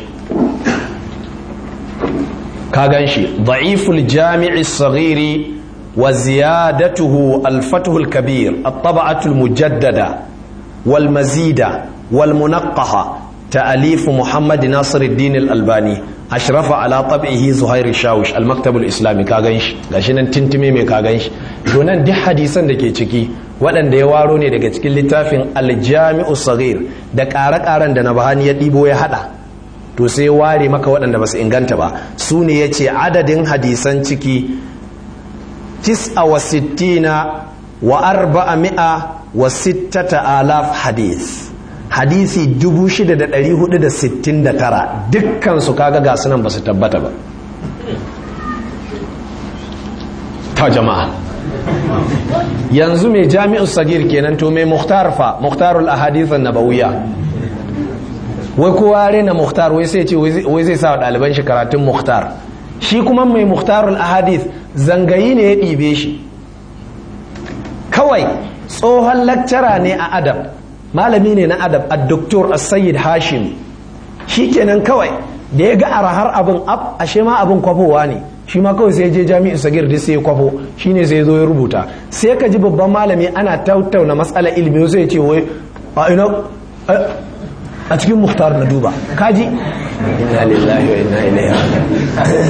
ka ganshi da'iful jami'i saghiri wa ziyadatuhu al-fathul kabir at-tab'atul mujaddada wal mazida wal munaqqaha ta'alif Muhammad Nasiruddin al-Albani ashrafa ala tab'ihi Zuhair Shawish al-Maktab al-Islami ka ganshi gashi nan tintime mai ka ganshi to nan duk hadisan da ke ciki waɗanda ya waro ne daga cikin littafin al-Jami'u Saghir da ƙare-ƙaren da Nabahani ya ɗibo ya hada to sai ware maka waɗanda ba su inganta ba su ne yace adadin hadisan ciki tis'a wa sittina wa arba'a mi'a wa sittata alaf hadis hadisi 6,469 dukkansu kaga ga sunan ba su tabbata ba ta jama'a yanzu mai jami'ul sagir kenan to mai muhtar fa muhtarul ahadithun nabawiya wai kowa rena muhtar wai sai ce wai zai sa wa ɗaliban shi karatun muhtar shi kuma mai muhtarul ahadith zangayi ne ya ɗibe shi kawai tsohon lakcara ne a adab malami ne na adab a doktor sayyid hashim shi kenan kawai da ya ga arahar abin ab ashe ma abin kwafowa ne shi ma kawai sai je jami'in sagir da sai ya kwafo shi ne sai zo ya rubuta sai ka ji babban malami ana tattauna matsala ilimi sai ce wai a ina a cikin muhtar na duba kaji inna lillahi wa inna ilaihi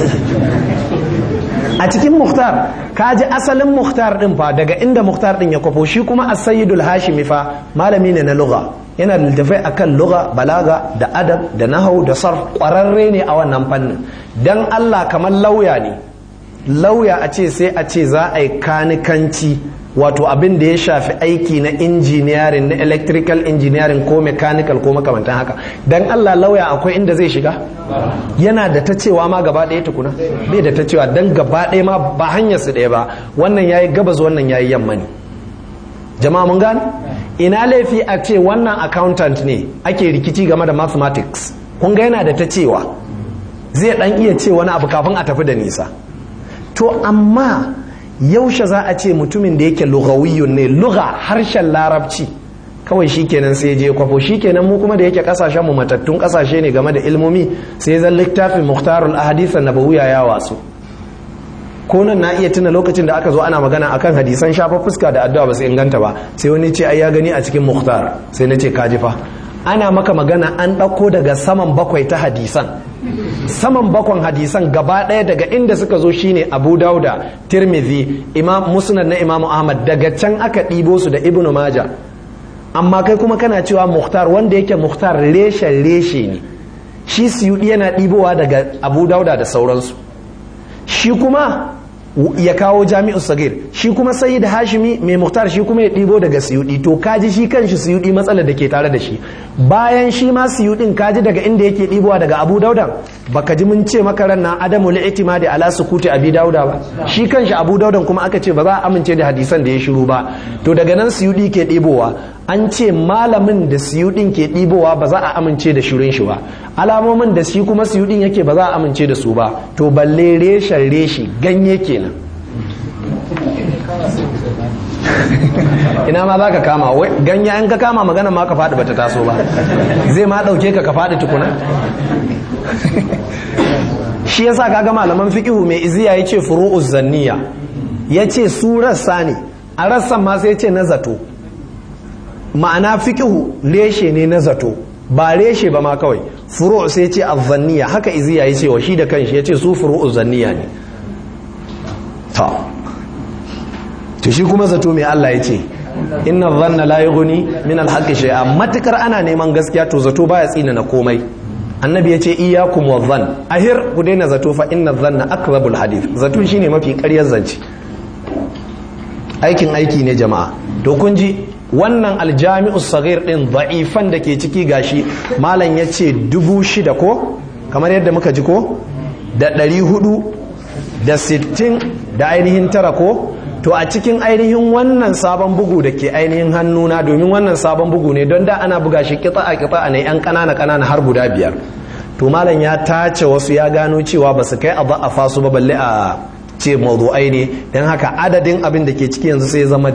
a cikin muhtar kaji asalin muhtar din fa daga inda muhtar din ya kwafo shi kuma as-sayyidul hashimi fa malami ne na lugha yana da littafai akan lugha balaga da adab da nahau da sarf kwararre ne a wannan fannin dan Allah kamar lauya ne lauya a ce sai a ce za a yi kanikanci wato abin da ya shafi aiki na engineering na electrical engineering ko mechanical ko makamantan haka dan Allah lauya akwai inda zai shiga yana da ta cewa ma gaba ɗaya tukuna bai da ta cewa dan gaba ɗaya ma ba hanyar su ɗaya ba wannan yayi gabas wannan yayi yamma ne jama'a mun gane ina laifi a ce wannan accountant ne ake rikici game da mathematics kun ga yana da ta cewa zai dan iya ce wani abu kafin a tafi da nisa to amma yaushe za a ce mutumin da yake lughawiyun ne lugha harshen larabci kawai shikenan sai je kwafo shikenan mu kuma da yake kasashen mu matattun kasashe ne game da ilmomi sai zan littafin muhtarul ahadith nabawiyya ya wasu ko nan na iya tuna lokacin da aka zo ana magana akan hadisan shafa fuska da addu'a ba su inganta ba sai wani ce ai ya gani a cikin muhtar sai na ce kaji fa ana maka magana an ɗauko daga saman bakwai ta hadisan saman bakwan hadisan gaba ɗaya daga inda suka zo shine abu dauda tirmidhi imam musnad na imamu ahmad daga can aka ɗibo su da ibnu maja amma kai kuma kana cewa muhtar wanda yake muhtar reshen reshe ne shi siyudi yana ɗibowa daga abu dauda da sauransu shi kuma ya kawo jami'u sagir shi kuma sai da hashimi mai muhtar shi kuma ya ɗibo daga siyudi to kaji shi kanshi siyudi matsalar da ke tare da shi bayan shi ma siyudin kaji daga inda yake ɗibowa daga abu dauda baka ji mun ce maka ran na adamu li'timadi ala sukuti abi dauda ba shi kanshi abu daudan kuma aka ce ba za a amince da hadisan da ya shiru ba to daga nan siyudi ke ɗibowa an ce malamin da siyudin ke ɗibowa ba za a amince da shirin shi ba alamomin da shi kuma siyudin yake ba za a amince da su ba to balle reshen reshi ganye kenan ina ma za ka kama ganye an ka kama magana ma ka faɗi bata taso ba zai ma ɗauke ka ka faɗi tukuna shi yasa kaga malaman fiqihu mai iziya yace furu'uz zanniya yace su rassa ne a rassan ma sai yace na zato ma'ana fiqihu reshe ne na zato ba reshe ba ma kawai furu' sai yace azzanniya haka iziya yace wa shi da kanshi yace su furu'uz zanniya ne ta to shi kuma zato mai Allah yace inna dhanna la yughni min al-haqqi shay'a matakar ana neman gaskiya to zato baya tsina na komai annabi ya ce iyakum wa zan ahir ku daina zato fa inna zanna akzabul hadith zato shine mafi ƙaryar zance aikin aiki ne jama'a to kun ji wannan aljami'us saghir din da'ifan da ke ciki gashi malam ya ce dubu shida ko kamar yadda muka ji ko da ɗari hudu da sittin da ainihin tara ko to a cikin ainihin wannan sabon bugu da ke ainihin hannuna domin wannan sabon bugu ne don da ana buga shi kitsa a kitsa ne yan kanana kanana har guda biyar to malam ya tace wasu ya gano cewa ba su kai a za'afa su ba balle a ce mawdu'ai ne don haka adadin abin da ke ciki yanzu sai zama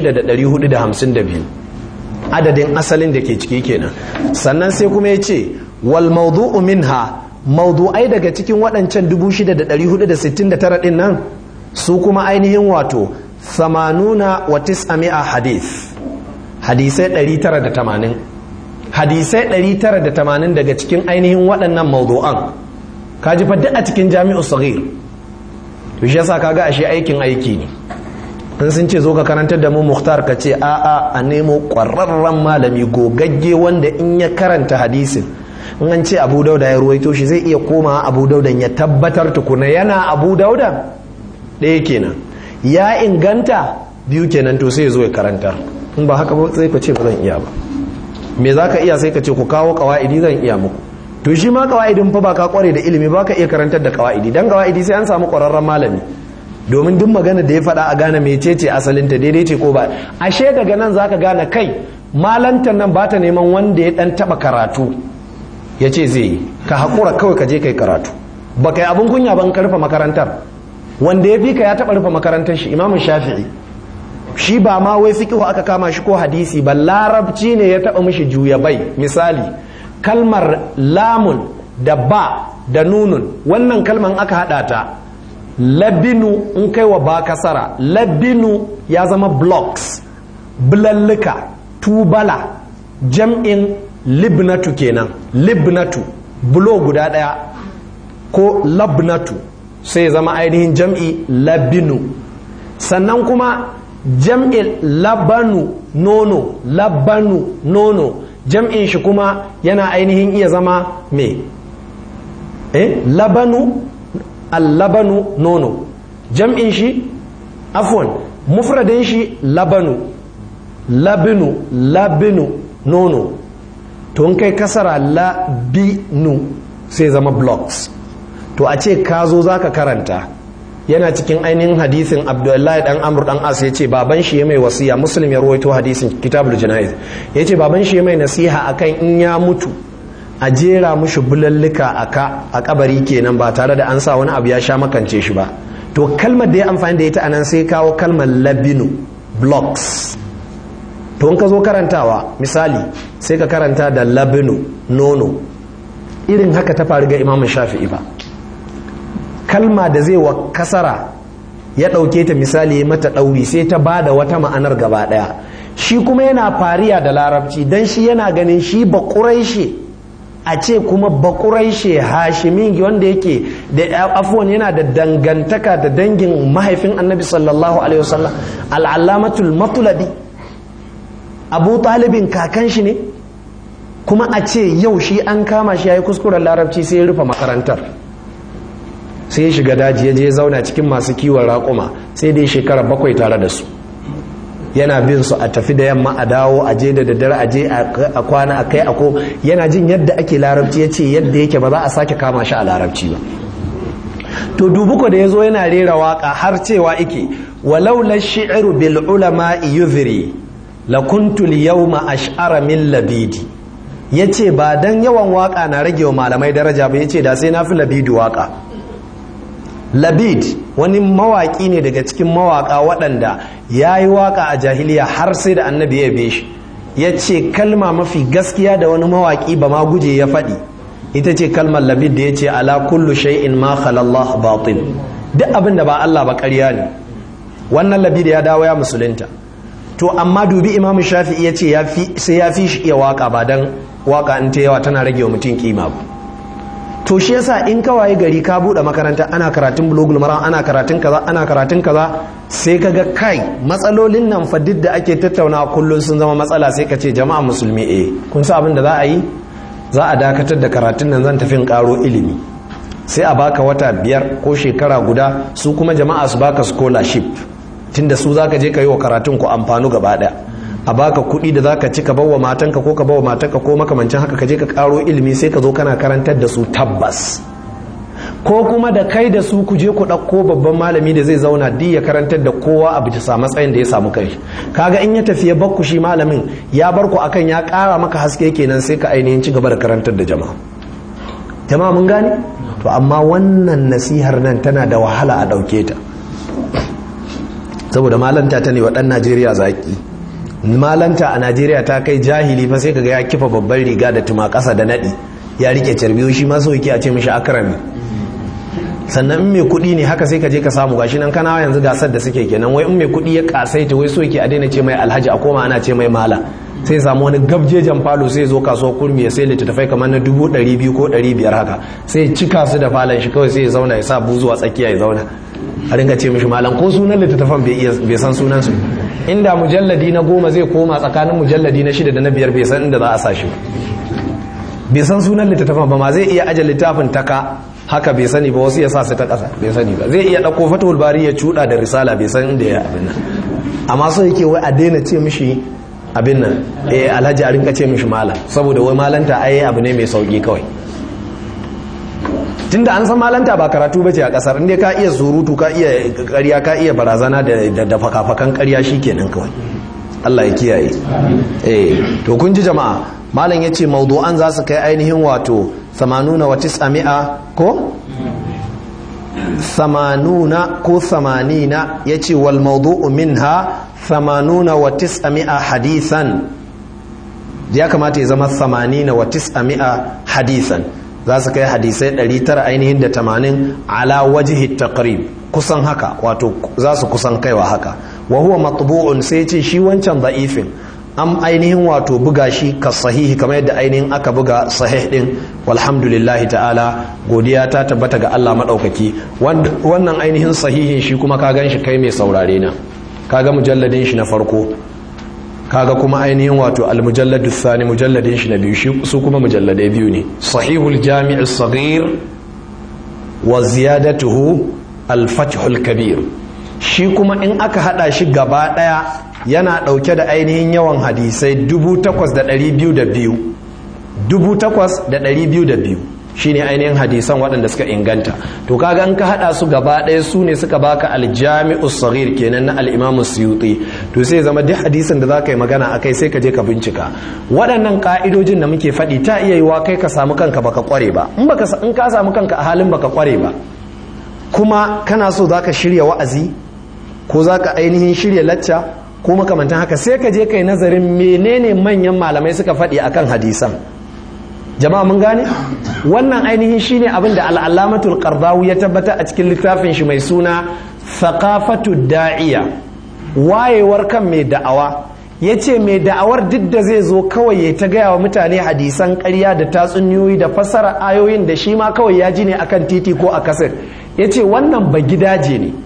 6,452 adadin asalin da ke ciki kenan sannan sai kuma ya ce wal mawdu'u minha mawdu'ai daga cikin waɗancan 6,469 ɗin nan su kuma ainihin wato samanuna wa tis'ami'a hadith hadisai 980 hadisai 980 daga cikin ainihin waɗannan mawdu'an kaji fa duk a cikin jami'u saghir to shi yasa kaga ashe aikin aiki ne in sun ce zo ka karantar da mu muhtar ka ce a'a a nemo ƙwararren malami gogagge wanda in ya karanta hadisin in an ce abu dauda ya ruwaito shi zai iya koma abu daudan ya tabbatar tukuna yana abu dauda ɗaya kenan ya inganta biyu kenan to sai ya zo ya karantar in ba haka ba sai ka ce ba zan iya ba me za ka iya sai ka ce ku kawo kawa'idi zan iya muku to shi ma kawa'idin fa ba ka kware da ilimi ba ka iya karantar da kawa'idi dan kawa'idi sai an samu ƙwararren malami domin duk magana da ya faɗa a gane mecece asalinta daidai ce ko ba ashe daga nan zaka gane kai malantar nan ba ta neman wanda ya ɗan taɓa karatu ya ce zai yi ka haƙura kawai ka je kai karatu ba kai abin kunya ban ka rufe makarantar wanda ya fi ka ya taɓa rufe makarantar shi imamun shafi'i shi ba ma wai fiƙihu aka kama shi ko hadisi ba larabci ne ya taɓa mishi juya bai misali kalmar lamun da ba da nunun wannan kalman aka haɗa ta labinu in kai wa ba kasara labinu ya zama blocks bulalluka tubala jam'in libnatu kenan libnatu bulo guda ɗaya ko labnatu sai zama ainihin jam'i labinu sannan kuma jam'i labanu nono labanu nono jam'in shi kuma yana ainihin iya zama me eh labanu allabanu nono jam'in shi afwan mufradin shi labanu labinu labinu nono to in kai kasara labinu sai zama blocks to a ce ka zo za ka karanta yana cikin ainihin hadisin abdullahi dan amur dan as ya ce baban shi ya mai wasiya muslim ya rawaito hadisin kitabul jana'iz ya ce baban shi ya mai nasiha akan in ya mutu a jera mushi bulallika a ka a kabari kenan ba tare da an sa wani abu ya sha makance shi ba to kalmar da ya amfani da ita anan sai kawo kalmar labinu blocks to in ka zo karantawa misali sai ka karanta da labinu nono irin haka ta faru ga imamun shafi'i ba kalma da zai wa kasara ya ɗauke ta misali mata ɗauri sai ta ba da wata ma'anar gaba ɗaya shi kuma yana fariya da larabci don shi yana ganin shi ba ƙuraishe a ce kuma ba ƙuraishe hashimin wanda yake da afuwan yana da dangantaka da dangin mahaifin annabi sallallahu alaihi wasallam al'allamatul matuladi abu talibin kakan shi ne kuma a ce yau shi an kama shi ya yi kuskuren larabci sai ya rufe makarantar sai ya shiga daji ya je zauna cikin masu kiwon raƙuma sai dai shekara bakwai tare da su yana bin su a tafi da yamma a dawo a je da daddare a je a kwana a kai ako yana jin yadda ake larabci ya ce yadda yake ba za a sake kama shi a larabci ba to dubuko da ya zo yana rera waka har cewa ike walau la shi'ru bil ulama yuzri la kuntu al yawma ash'ara min labidi yace ba dan yawan waka na rage wa malamai daraja ba yace da sai na fi labidi waka labid wani mawaƙi ne daga cikin mawaƙa waɗanda ya yi waƙa a jahiliya har sai da annabi ya be shi ya ce kalma mafi gaskiya da wani mawaƙi ba ma guje ya faɗi ita ce kalmar labid da ya ce ala kullu shay'in ma khalallah batil duk abin da ba Allah ba ƙarya ne wannan labid ya dawo ya musulunta to amma dubi imamu shafi'i ya ce sai ya fi shi iya waƙa ba dan waƙa in ta yawa tana rage wa mutum kima ba to shi yasa in ka waye gari ka bude makaranta ana karatun bulogul maram ana karatun kaza ana karatun kaza sai ka ga kai matsalolin nan fa duk da ake tattaunawa kullun sun zama matsala sai ka ce jama'a musulmi eh kun sa abin da za a yi za a dakatar da karatun nan zan tafi in karo ilimi sai a baka wata biyar ko shekara guda su kuma jama'a su baka scholarship tunda su zaka je ka yi wa karatun ku amfanu gaba daya a baka kuɗi da zaka ci ka bawa matanka ko ka bawa matanka ko makamancin haka ka je ka karo ilimi sai ka zo kana karantar da su tabbas ko kuma da kai da su ku je ku ɗauko babban malami da zai zauna duk ya karantar da kowa a bisa matsayin da ya samu kai kaga in ya tafi ya bakku shi malamin ya bar ku akan ya ƙara maka haske kenan sai ka ainihin ci gaba da karantar da jama'a jama'a mun gane to amma wannan nasihar nan tana da wahala a ɗauke ta saboda malanta ta ne wa ɗan najeriya zaki malanta a najeriya ta kai jahili fa sai kaga ya kifa babban riga da tuma kasa da nadi ya rike carbiyo shi ma so yake a ce mishi akrami sannan in mai kuɗi ne haka sai ka je ka samu gashi nan kana yanzu gasar da suke kenan wai in mai kuɗi ya kasaita wai so yake a daina ce mai alhaji a koma ana ce mai mala sai samu wani gabjejan falo sai zo kasuwar kurmi ya sai littattafai kamar na dubu ɗari biyu ko ɗari biyar haka sai cika su da falon shi kawai sai ya zauna ya sa buzuwa tsakiya ya zauna a ringa ce mishi malam ko sunan littattafan bai san sunan su inda mujalladi na goma zai koma tsakanin mujalladi na shida da na biyar bai san inda za a sa shi bai san sunan littattafan ba ma zai iya aje littafin taka haka bai sani ba wasu ya sa su ta ƙasa bai sani ba zai iya ɗauko fatawul bari ya cuɗa da risala bai san inda ya abin nan amma so yake wai a daina ce mishi abin nan eh alhaji a rinka ce mishi malam saboda wai malanta ai abu ne mai sauki kawai tunda an san malanta ba karatu bace a kasar inda ka iya surutu ka iya ƙarya ka iya barazana da da fakafakan ƙarya shikenan kawai Allah ya kiyaye eh to kun ji jama'a malam yace mawdu'an za su kai ainihin wato 80 wa 900 ko 80 ko 80 yace wal mawdu'u minha 80 wa 900 hadisan ya kamata ya zama 80 wa 900 hadisan za su kai hadisai 900 ainihin da 80 ala wajihi taqrib kusan haka wato za su kusan kaiwa haka wa huwa matbu'un sai ce shi wancan da'ifin an ainihin wato buga shi ka sahihi kamar yadda ainihin aka buga sahih din walhamdulillahi ta'ala godiya ta tabbata ga Allah maɗaukaki wannan ainihin sahihin shi kuma ka gan shi kai mai saurare na kaga mujalladin shi na farko kaga kuma ainihin wato almujalladu thani mujalladin shi na biyu shi su kuma mujalladai biyu ne sahihul jami'i saghir wa ziyadatuhu al-fathul kabir shi kuma in aka hada shi gaba daya yana dauke da ainihin yawan hadisai 8202 8202 shine ainihin hadisan waɗanda suka inganta to kaga an ka hada su gaba ɗaya su ne suka baka aljami'us saghir kenan na al-imamu suyuti to sai zama duk hadisin da zaka yi magana akai sai ka je ka bincika waɗannan ka'idojin da muke faɗi ta iya yiwa kai ka samu kanka baka kware ba in baka in ka samu kanka a halin baka kware ba kuma kana so zaka shirya wa'azi ko zaka ainihin shirya lacca ko makamantan haka sai ka je kai nazarin menene manyan malamai suka faɗi akan hadisan jama'a mun gane wannan ainihin shine abin da al'alamatul qardawi ya tabbata a cikin littafin shi mai suna thaqafatu da'iya wayewar kan mai da'awa yace mai da'awar duk da zai zo kawai ya ta gaya wa mutane hadisan ƙarya da tatsuniyoyi da fassara ayoyin da shi ma kawai ya ji ne akan titi ko a kasir yace wannan ba gidaje ne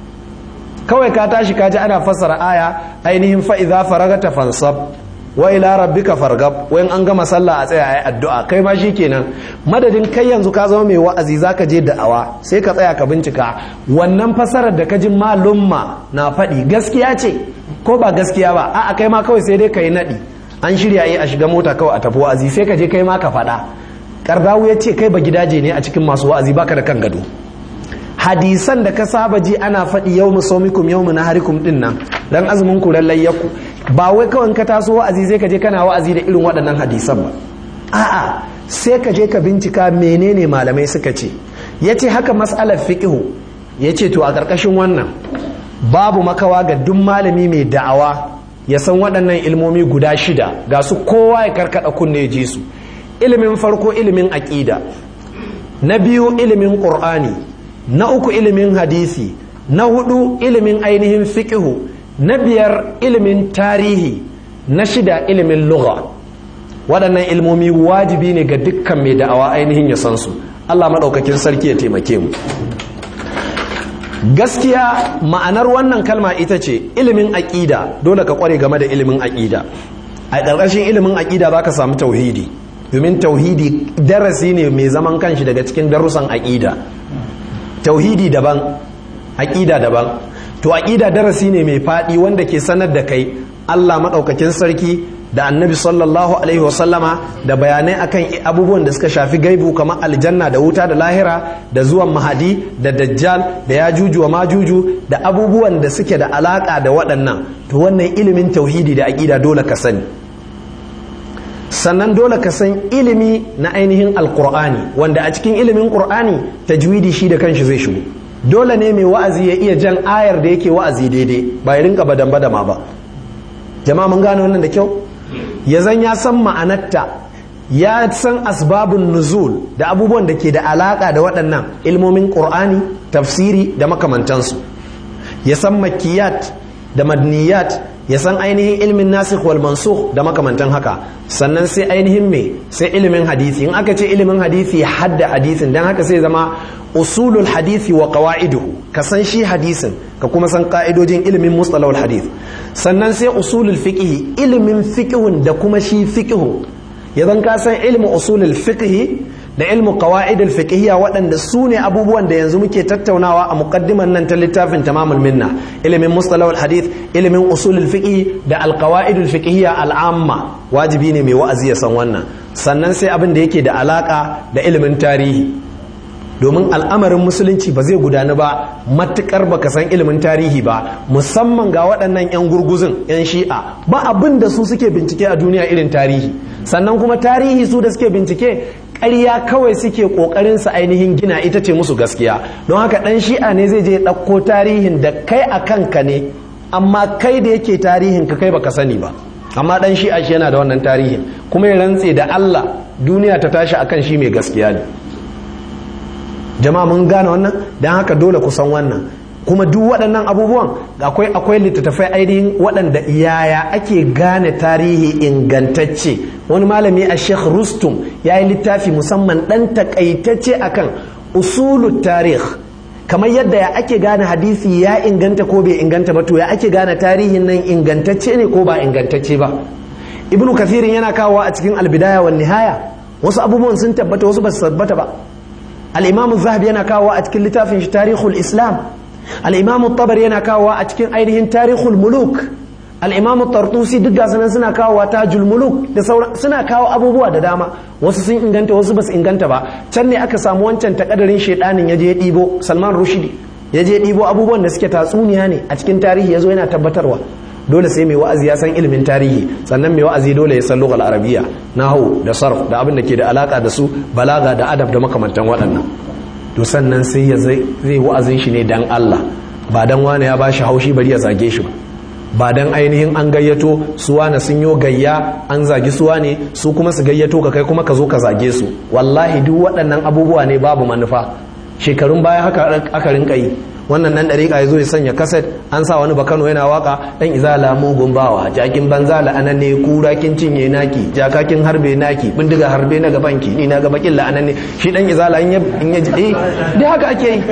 kawai ka tashi ka ji ana fassara aya ainihin fa idza faragata fansab wa ila rabbika fargab wayan an gama sallah a tsaya ayi addu'a kai ma shikenan madadin kai yanzu ka zama mai wa'azi zaka je da'awa sai ka tsaya ka bincika wannan fasarar da ka ji malumma na faɗi gaskiya ce ko ba gaskiya ba a'a kai ma kawai sai dai kai naɗi an shirya yi a shiga mota kawai a tafi wa'azi sai ka je kai ma ka faɗa kardawu ya ce kai ba gidaje ne a cikin masu wa'azi baka da kan gado hadisan da ka saba ji ana faɗi yau mu somikum yau mu naharikum din nan dan azumin ku lallai yaku ba wai kawai ka taso wa'azi sai ka je kana wa'azi da irin waɗannan hadisan ba a'a sai ka je ka bincika menene malamai suka ce yace haka mas'alar fiqhu yace to a ƙarƙashin wannan babu makawa ga duk malami mai da'awa ya san waɗannan ilmomi guda shida ga su kowa ya karkada kunne ji su ilimin farko ilimin aqida na biyu ilimin qur'ani na uku ilimin hadisi na hudu ilimin ainihin fiqhu na biyar ilimin tarihi na shida ilimin lugha waɗannan ilmomi wajibi ne ga dukkan mai da'awa ainihin ya san su Allah maɗaukakin sarki ya taimake mu gaskiya ma'anar wannan kalma ita ce ilimin aƙida dole ka ƙware game da ilimin aƙida a ƙarƙashin ilimin aƙida za ka samu tauhidi domin tauhidi darasi ne mai zaman kanshi daga cikin darussan aƙida tauhidi daban aƙida daban to aƙida darasi ne mai faɗi wanda ke sanar da kai Allah maɗaukakin sarki da annabi sallallahu alaihi wasallama da bayanai akan abubuwan da suka shafi gaibu kamar aljanna da wuta da lahira da zuwan mahadi da dajjal da yajuju wa majuju da abubuwan da suke da alaka da waɗannan to wannan ilimin tauhidi da aƙida dole ka sani sannan dole ka san ilimi na ainihin alkur'ani wanda a cikin ilimin qur'ani tajwidi shi da kanshi zai shigo dole ne mai wa'azi ya iya jan ayar da yake wa'azi daidai ba ya rinka badan badama ba jama'a mun gane wannan da kyau ya zan ya san ma'anarta ya san asbabun nuzul da abubuwan da ke da alaka da waɗannan ilmomin qur'ani tafsiri da makamantansu ya san makiyat da madniyat ya san ainihin ilmin nasikh wal mansukh da makamantan haka sannan sai ainihin me sai ilimin hadisi in aka ce ilimin hadisi hadda hadisin dan haka sai zama usulul hadisi wa qawaiduhu ka san shi hadisin ka kuma san ka'idojin ilimin mustalahul hadith sannan sai usulul fiqh ilimin fiqhun da kuma shi fiqhu idan ka san ilmin usulul fiqh da ilmu qawaid al-fiqhiyya waɗanda su ne abubuwan da yanzu muke tattaunawa a muqaddiman nan ta littafin tamamul minna ilimin mustalahul hadith ilimin usulul fiqh da al-qawaid al-fiqhiyya al-amma wajibi ne mai wa'azi ya san wannan sannan sai abin da yake da alaka da ilimin tarihi domin al'amarin musulunci ba zai gudanu ba matukar baka san ilimin tarihi ba musamman ga waɗannan 'yan gurguzun 'yan shi'a ba abin da su suke bincike a duniya irin tarihi sannan kuma tarihi su da suke bincike ƙarya kawai suke ƙoƙarin su ainihin gina ita ce musu gaskiya don haka ɗan shi'a ne zai je ɗauko tarihin da kai a kanka ne amma kai da yake tarihin ka kai baka sani ba amma ɗan shi'a shi yana da wannan tarihin kuma ya rantse da Allah duniya ta tashi akan shi mai gaskiya ne jama'a mun gane wannan don haka dole ku san wannan kuma duk waɗannan abubuwan akwai akwai littattafai ainihin waɗanda yaya ake gane tarihi ingantacce wani malami a sheikh rustum ya yi littafi musamman ɗan takaitacce akan usulun tarih kamar yadda ya ake gane hadisi ya inganta ko bai inganta ba to ya ake gane tarihin nan ingantacce ne ko ba ingantacce ba ibnu kathirin yana kawowa a cikin albidaya wa nihaya wasu abubuwan sun tabbata wasu ba su tabbata ba al-imamu zahabi yana kawowa a cikin littafin shi tarihul islam al-imamu tabari yana kawowa a cikin ainihin tarihul muluk al-imamu tartusi duk gasu nan suna kawowa tajul muluk da sauran suna kawo abubuwa da dama wasu sun inganta wasu ba su inganta ba can ne aka samu wancan takadarin shedanin ya je ya ɗibo salman rushdi ya je ɗibo abubuwan da suke tatsuniya ne a cikin tarihi ya zo yana tabbatarwa dole sai mai wa'azi ya san ilimin tarihi sannan mai wa'azi dole ya san lughal arabiya nahwu da sarf da abin da ke da alaka da su balaga da adab da makamantan waɗannan to sannan sai ya zai wa'azin shi ne dan Allah ba dan wani ya bashi haushi bari ya zage shi ba ba dan ainihin an gayyato suwa na sun yo gayya an zagi suwa ne su kuma su gayyato ka kai kuma ka zo ka zage su wallahi duk waɗannan abubuwa ne babu manufa shekarun baya haka aka rinka yi wannan nan dariƙa ya zo ya sanya kaset an sa wani bakano yana waka dan izala mugun bawa jakin banza la'anan ne kura kin cinye naki jakakin harbe naki bindiga harbe na gaban ki ni na ga bakin la'anan ne shi dan izala in ya in ya eh dai haka ake yi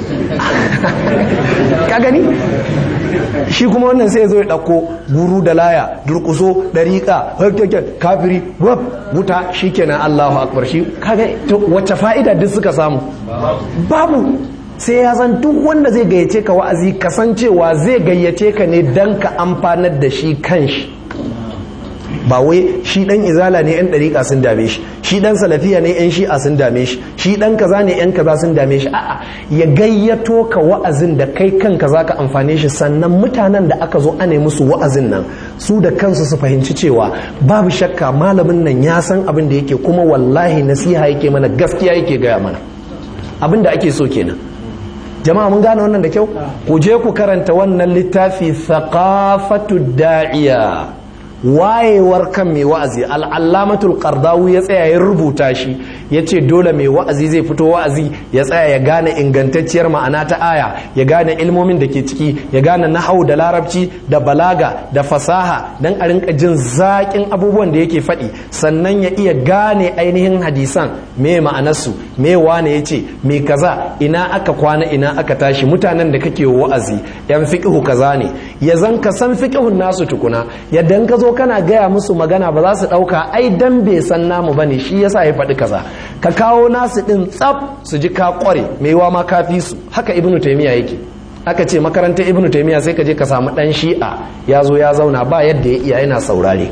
ka gani shi kuma wannan sai ya zo ya ɗauko guru da laya durkuso ɗariƙa kafiri wab wuta shi kenan allahu akbar shi kaga wacce fa'ida duk suka samu babu sai ya san duk wanda zai gayyace ka wa'azi kasancewa zai gayyace ka ne don ka amfanar da shi kanshi ba wai shi dan izala ne yan dariƙa sun dame shi shi dan salafiya ne yan shi'a sun dame shi shi dan kaza ne yan kaza sun dame shi a'a ya gayyato ka wa'azin da kai kanka zaka amfane shi sannan mutanen da aka zo ane musu wa'azin nan su da kansu su fahimci cewa babu shakka malamin nan ya san abin da yake kuma wallahi nasiha yake mana gaskiya yake gaya mana abin da ake so kenan jama'a mun gane wannan da kyau ku je ku karanta wannan littafi thaqafatu da'iya wayewar kan mai wa'azi al'allamatul qardawi ya tsaya ya rubuta shi ya ce dole mai wa'azi zai fito wa'azi ya tsaya ya gane ingantacciyar ma'ana ta aya ya gane ilmomin da ke ciki ya gane nahau da larabci da balaga da fasaha don a rinka jin zaƙin abubuwan da yake faɗi sannan ya iya gane ainihin hadisan me ma'anarsu me wane ya ce me kaza ina aka kwana ina aka tashi mutanen da kake wa'azi yan fiƙihu kaza ne ya zan ka san fiƙihun nasu tukuna yadda ka zo kana gaya musu magana ba za su ɗauka ai dan bai san namu bane shi yasa ya faɗi kaza ka kawo nasu ɗin tsaf su ji ka ƙware mai wa ma kafi su haka ibnu taimiya yake aka ce makarantar ibnu taimiya sai ka je ka samu ɗan shi'a ya zo ya zauna ba yadda ya iya yana saurare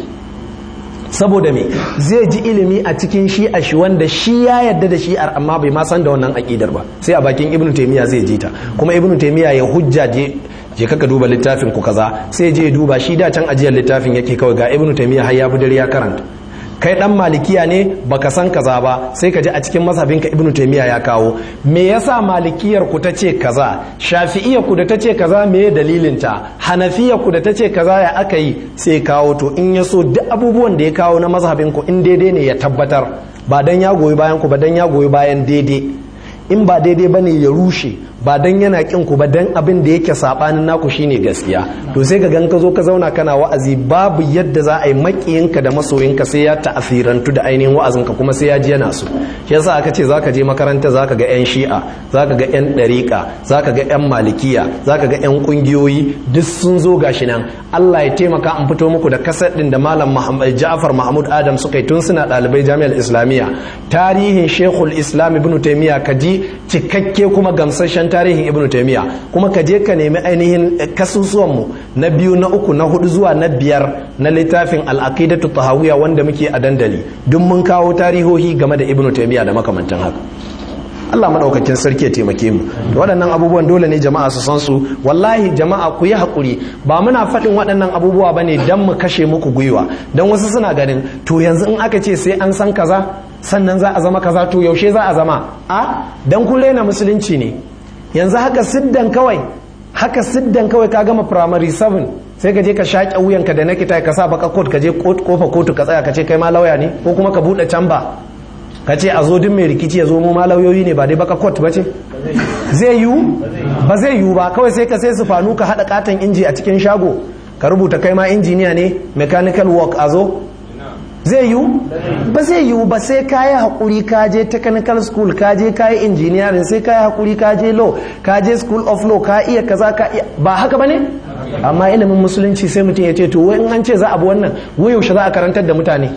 saboda me zai ji ilimi a cikin shi'a shi wanda shi ya yadda da shi'ar amma bai ma san da wannan aƙidar ba sai a bakin ibnu taimiya zai ji ta kuma ibnu taimiya ya hujja je kaka duba littafin ku kaza sai je duba shi da can ajiyar littafin yake kawai ga ibnu taymiya har ya budar ya karanta kai dan malikiya ne baka san kaza ba sai ka ji a cikin mazhabin ka ibnu taymiya ya kawo me yasa malikiyar ku tace kaza shafi'iyar ku da tace kaza me dalilin ta hanafiyar ku da tace kaza ya aka yi sai kawo to in ya so duk abubuwan da ya kawo na mazhabin ku in daidai ne ya tabbatar ba dan ya goyi bayan ku ba dan ya goyi bayan daidai in ba daidai bane ya rushe ba dan yana kin ku ba dan abin da yake sabanin naku shine gaskiya to sai ka gan ka zo ka zauna kana wa'azi babu yadda za a yi makiyinka da masoyinka sai ya ta'asirantu da ainihin wa'azinka kuma sai ya ji yana so shi yasa aka ce zaka je makaranta zaka ga yan shi'a zaka ga yan dariqa zaka ga yan malikiya zaka ga yan kungiyoyi duk sun zo gashi nan Allah ya taimaka an fito muku da kasar din da malam Muhammad Ja'far Mahmud Adam suka yi tun suna ɗalibai jami'ar Islamiyya tarihin Sheikhul Islam Ibn Taymiyyah kaji cikakke kuma gamsashen tarihin ibn taimiyya kuma ka je ka nemi ainihin kasusuwanmu na biyu na uku na hudu zuwa na biyar na littafin al'aqidatu tahawiyya wanda muke a dandali duk mun kawo tarihohi game da ibn taimiyya da makamantan haka Allah madaukakin sarki ya taimake mu da waɗannan abubuwan dole ne jama'a su san su wallahi jama'a ku yi haƙuri ba muna faɗin waɗannan abubuwa bane dan mu kashe muku gwiwa dan wasu suna ganin to yanzu in aka ce sai an san kaza sannan za a zama kaza to yaushe za a zama a dan kun raina musulunci ne yanzu haka siddan kawai haka siddan kawai ka gama primary 7 sai ka je ka shaƙe wuyanka da nakita ka sa baka court ka je kofa kotu ka tsaya ka ce kai ma lauya ne ko kuma ka buɗe camba ka ce a zo duk mai rikici ya zo mu ma lauyoyi ne ba dai baka court ba ce zai yiwu ba zai yiwu ba kawai sai ka sai sufanu ka haɗa katon inji a cikin shago ka rubuta kai ma injiniya ne mechanical work a zo zai yiwu ba zai yiwu ba sai ka yi haƙuri ka je technical school ka je ka yi engineering sai ka yi haƙuri ka je law ka je school of law ka iya kaza ka iya ba haka ba ne amma ilimin musulunci sai mutum ya ce to in an ce za a bi wannan wai yaushe za a karantar da mutane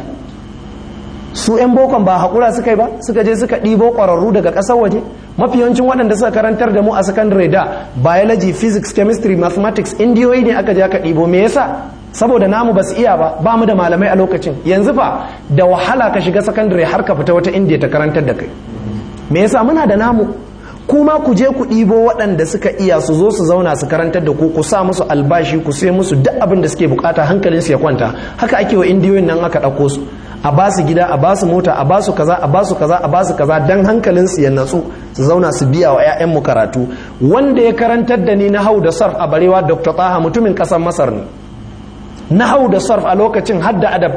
su 'yan bokon ba haƙura suka yi ba suka je suka ɗibo ƙwararru daga ƙasar waje mafi yawancin waɗanda suka karantar da mu a secondary da biology physics chemistry mathematics indiyoyi ne aka je aka ɗibo me yasa saboda namu ba su iya ba ba mu da malamai a lokacin yanzu fa da wahala ka shiga secondary har ka fita wata indiya ta karantar da kai me yasa muna da namu kuma ku je ku ɗibo waɗanda suka iya su zo su zauna su karantar da ku ku sa musu albashi ku sai musu duk abin da suke bukata hankalin su ya kwanta haka ake wa indiyoyin nan aka ɗauko su a ba su gida a ba su mota a ba su kaza a ba su kaza a ba su kaza dan hankalin su ya natsu su zauna su biya wa 'ya'yan mu karatu wanda ya karantar da ni na hau da sarf a barewa dr taha mutumin ƙasar masar ne nahau da sarf a lokacin hadda adab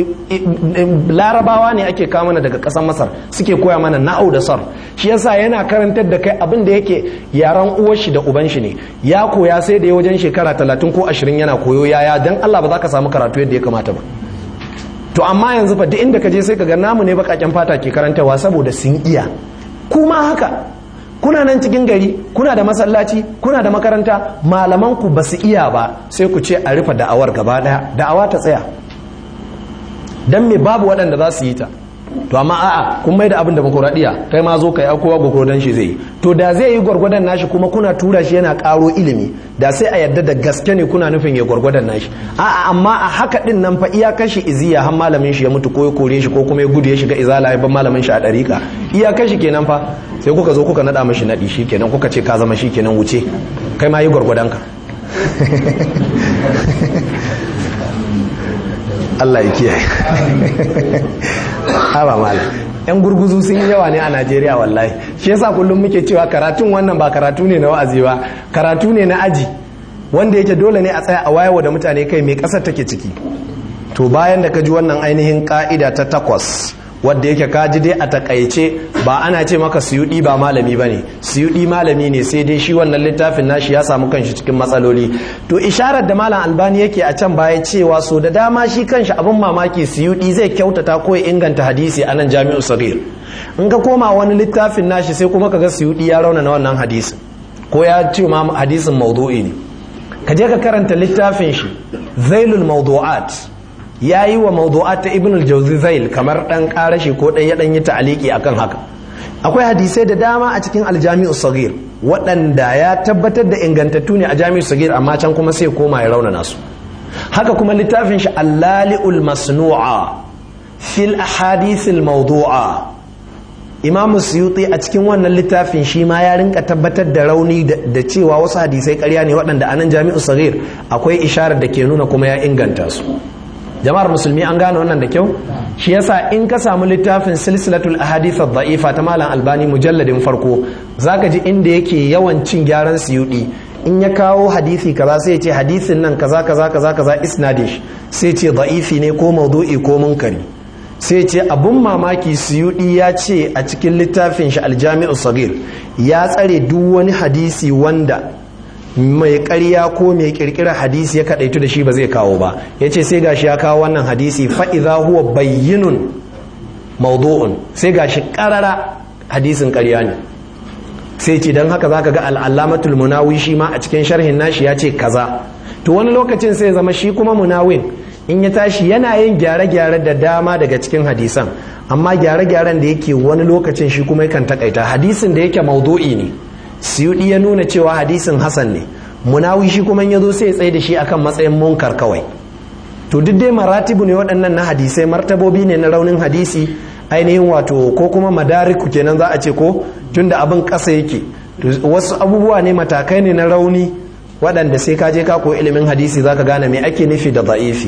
larabawa ne ake kawo mana daga ƙasar masar suke koya mana nahau da sarf shi yasa yana karantar da kai abin da yake yaran uwar shi da uban shi ne ya koya sai da ya wajen shekara talatin ko ashirin yana koyo yaya dan Allah ba za ka samu karatu yadda ya kamata ba to amma yanzu fa duk inda ka je sai ka ga namu ne bakaken fata ke karantawa saboda sun iya kuma haka kuna nan cikin gari kuna da masallaci kuna da makaranta malaman ku ba su iya ba sai ku ce a rufe da'awar gaba daya da'awa ta tsaya dan me babu waɗanda za su yi ta to amma a'a kun mai da abin da demokuraɗiyya kai ma zo ka yi kowa gwagwadon shi zai yi to da zai yi gwargwadon nashi kuma kuna tura shi yana ƙaro ilimi da sai a yadda da gaske ne kuna nufin ya gwargwadon nashi a'a amma a haka din nan fa iya kashi iziya har malamin shi ya mutu ko ya kore shi ko kuma ya gudu ya shiga izala ya ban malamin shi a ɗariƙa iya kashi kenan fa sai kuka zo kuka naɗa mashi naɗi shi kenan kuka ce ka zama shi kenan wuce kai ma yi gwargwadon ka Allah ya kiyaye haba malam yan gurguzu sun yi yawa ne a Najeriya wallahi shi yasa kullum muke cewa karatun wannan ba karatu ne na wa'azi ba karatu ne na aji wanda yake dole ne a tsaya a wayewa da mutane kai mai kasar take ciki to bayan da ka ji wannan ainihin ka'ida ta takwas wadda yake kaji dai a takaice ba ana ce maka suyudi ba malami bane suyudi malami ne sai dai shi wannan littafin nashi ya samu kanshi cikin matsaloli to isharar da malam albani yake a can baya cewa so da dama shi kanshi abin mamaki suyudi zai kyautata ko ya inganta hadisi a nan jami'u sagir in ka koma wani littafin nashi sai kuma kaga suyudi ya rauna na wannan hadisin ko ya ce ma hadisin maudu'i ne ka je ka karanta littafin shi zailul mawdu'at ya yi wa mawdu'at ta ibn al-jawzi zail kamar dan karashi ko dan ya dan yi ta'aliki akan haka akwai hadisai da dama a cikin aljami'u sagir waɗanda ya tabbatar da ingantattu ne a jami'u sagir amma can kuma sai koma ya raunana su haka kuma littafin shi allali'ul masnu'a fil ahadithil mawdu'a imamu suyuti a cikin wannan littafin shi ma ya rinka tabbatar da rauni da cewa wasu hadisai karya ne waɗanda a nan jami'u sagir akwai isharar da ke nuna kuma ya inganta su jama'ar musulmi an gane wannan da kyau shi yasa in ka samu littafin silsilatul ahadith ad-da'ifa ta malam albani mujalladin farko zaka ji inda yake yawan cin gyaran suyudi in ya kawo hadisi kaza sai ya ce hadisin nan kaza kaza kaza kaza isnadish sai ce da'ifi ne ko maudu'i ko munkari sai ce abun mamaki suyudi ya ce a cikin littafin shi aljami'u sagir ya tsare duk wani hadisi wanda mai ƙarya ko mai ƙirƙirar hadisi ya kaɗaitu da shi ba zai kawo ba ya ce sai gashi ya kawo wannan hadisi fa'iza huwa bayyinun maudu'un sai gashi ƙarara hadisin ƙarya ne sai ce don haka zaka ga al'allamatul munawi shi ma a cikin sharhin nashi ya ce kaza to wani lokacin sai zama shi kuma munawin in ya tashi yana yin gyare-gyare da dama daga cikin hadisan amma gyare-gyaren da yake wani lokacin shi kuma yakan takaita hadisin da yake maudu'i ne siyudi ya nuna cewa hadisin hasan ne munawi shi kuma ya zo sai ya tsaye da shi akan matsayin munkar kawai to duk dai maratibu ne waɗannan na hadisai martabobi ne na raunin hadisi ainihin wato ko kuma madariku kenan za a ce ko tunda abin ƙasa yake wasu abubuwa ne matakai ne na rauni waɗanda sai ka je ka koyi ilimin hadisi za ka gane me ake nufi da za'ifi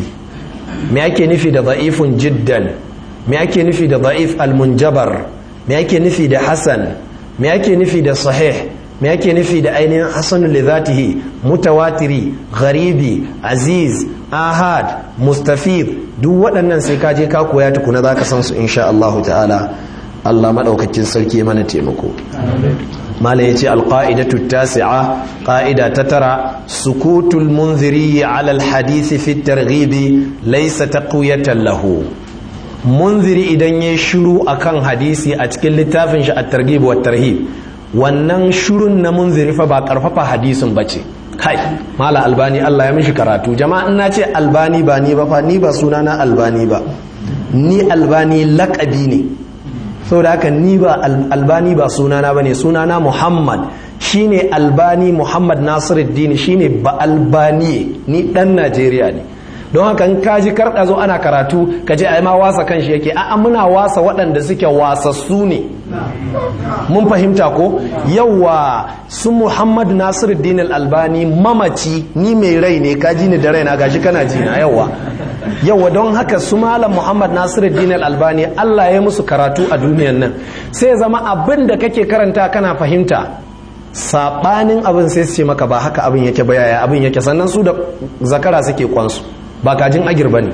me ake nufi da za'ifun jiddan me ake nufi da za'if almunjabar me ake nufi da hasan me ake nufi da sahih me ake nufi da ainihin hasanu li zatihi mutawatiri gharibi aziz ahad mustafid duk waɗannan sai ka je ka koya tukuna za ka san su insha Allah ta'ala Allah maɗaukakin sarki mana taimako mala yace alqaidatu tasi'a qaida ta tara sukutul munziri ala alhadith fi at-targhib laysa taqwiyatan lahu munziri idan ya shiru akan hadisi a cikin littafin shi at-targhib wa tarhib wannan shirun na munziri fa ba karfafa hadisin bace kai mala albani Allah ya mishi karatu jama'a ina ce albani ba ni ba fa ni ba sunana albani ba ni albani lakabi ne saboda haka ni ba albani ba sunana bane sunana muhammad shine albani muhammad nasiruddin shine ba albani ni dan najeriya ne don haka in kaji karɗa zo ana karatu ka je a ma wasa kan shi yake a'a muna wasa waɗanda suke wasassu ne mun fahimta ko yawa su muhammad nasiruddin albani mamaci ni mai rai ne kaji ni da raina gashi kana ji na yawa yawa don haka su malam muhammad nasiruddin albani allah ya musu karatu a duniyan nan sai zama abin da kake karanta kana fahimta sabanin abin sai su ce maka ba haka abin yake ba yaya abin yake sannan su da zakara suke kwansu ba kajin agir ba ne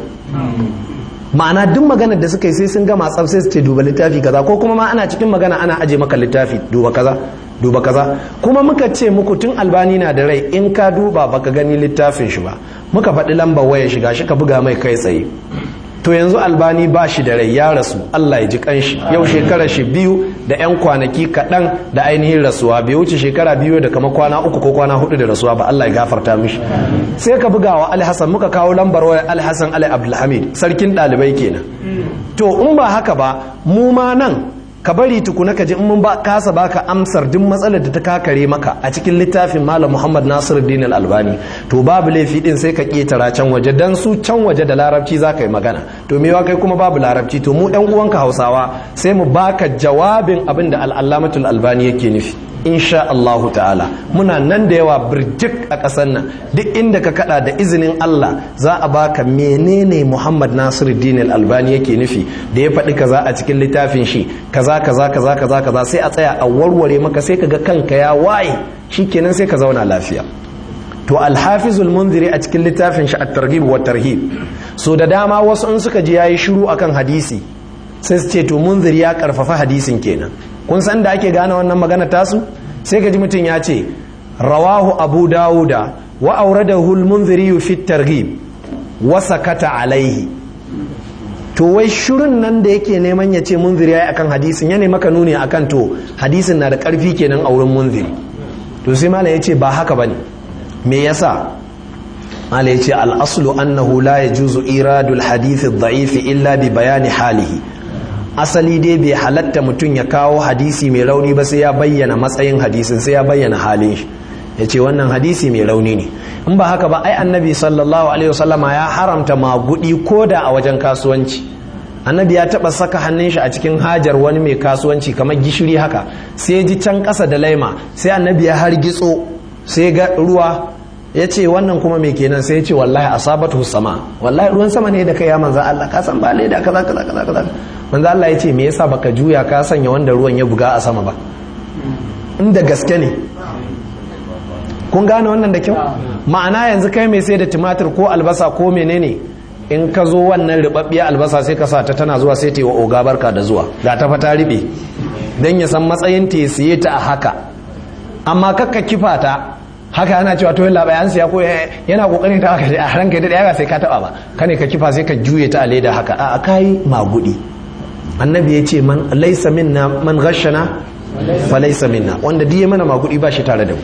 ma'ana duk maganar da suka yi sai sun gama tsaf sai su ce duba littafi kaza ko kuma ma ana cikin magana ana aje maka littafi duba kaza duba kaza kuma muka ce muku tun albani na da rai in ka duba baka gani littafin shi ba muka faɗi lambar waya shiga shi ka buga mai kai tsaye to yanzu albani ba shi da rai ya rasu Allah ya ji kanshi yau shekara shi biyu da 'yan kwanaki kaɗan da ainihin rasuwa bai wuce shekara biyu da kama kwana uku ko kwana hudu da rasuwa ba Allah ya gafarta mishi sai ka buga wa alhassan muka kawo lambar wayar alhassan ali abdulhamid sarkin ɗalibai kenan to in ba haka ba mu ma nan ka bari tukuna ka ji in mun ba kasa baka amsar duk matsalar da ta kakare maka a cikin littafin malam muhammad nasiruddin al-albani to babu laifi din sai ka ketara can waje dan su can waje da larabci za ka yi magana to mewa kai kuma babu larabci to mu ɗan uwanka hausawa sai mu baka jawabin abin da al'allamatul albani yake nufi insha Allahu ta'ala muna nan da yawa birjik a ƙasar nan duk inda ka kada da izinin Allah za a baka menene Muhammad Nasiruddin Al-Albani yake nufi da ya faɗi kaza a cikin littafin shi kaza kaza kaza kaza kaza sai a tsaya a warware maka sai kaga kanka ya waye shikenan sai ka zauna lafiya to Al-Hafizul Munziri a cikin littafin shi At-Targhib wa Tarhib so da dama wasu in suka ji yayi shiru akan hadisi sai su ce to Munziri ya karfafa hadisin kenan kun san da ake gane wannan magana tasu sai ka ji mutum ya ce rawahu abu dawuda wa auradahu al-munziri fi targhib wa sakata alaihi to wai shirin nan da yake neman ya ce munziri yayi akan hadisin ya ne maka nuni akan to hadisin na da karfi kenan a wurin munziri to sai malam ya ce ba haka bane me yasa malam ya ce al-aslu annahu la yajuzu iradul hadith ad-da'if illa bi bayani halihi asali dai bai halatta mutum ya kawo hadisi mai rauni ba sai ya bayyana matsayin hadisin sai ya bayyana halin shi ya ce wannan hadisi mai rauni ne in ba haka ba ai annabi sallallahu alaihi wasallama ya haramta magudi ko da a wajen kasuwanci annabi ya taba saka hannun shi a cikin hajar wani mai kasuwanci kamar gishiri haka sai ji can ƙasa da laima sai annabi ya hargitso sai ga ruwa ya ce wannan kuma mai kenan sai ya ce wallahi asabatu sama wallahi ruwan sama ne da kai ya manzo Allah ka san ba leda kaza kaza kaza kaza manzo Allah ya ce me yasa baka juya ka sanya wanda ruwan ya buga a sama ba inda gaske ne kun gane wannan da kyau ma'ana yanzu kai mai sai da tumatir ko albasa ko menene in ka zo wannan ribabbiyar albasa sai ka sa ta tana zuwa sai ta yi wa oga barka da zuwa ga ta fata ribe dan ya san matsayin ta siye ta a haka amma kakka kifa ta haka ana cewa to yalla bayan siya ko yana kokarin ta haka a ranka da daya sai ka taba ba kane ka kifa sai ka juye ta a leda haka a kai magudi annabi ya ce man laisa minna man ghashana fa laisa minna wanda diye mana magudi ba shi tare da mu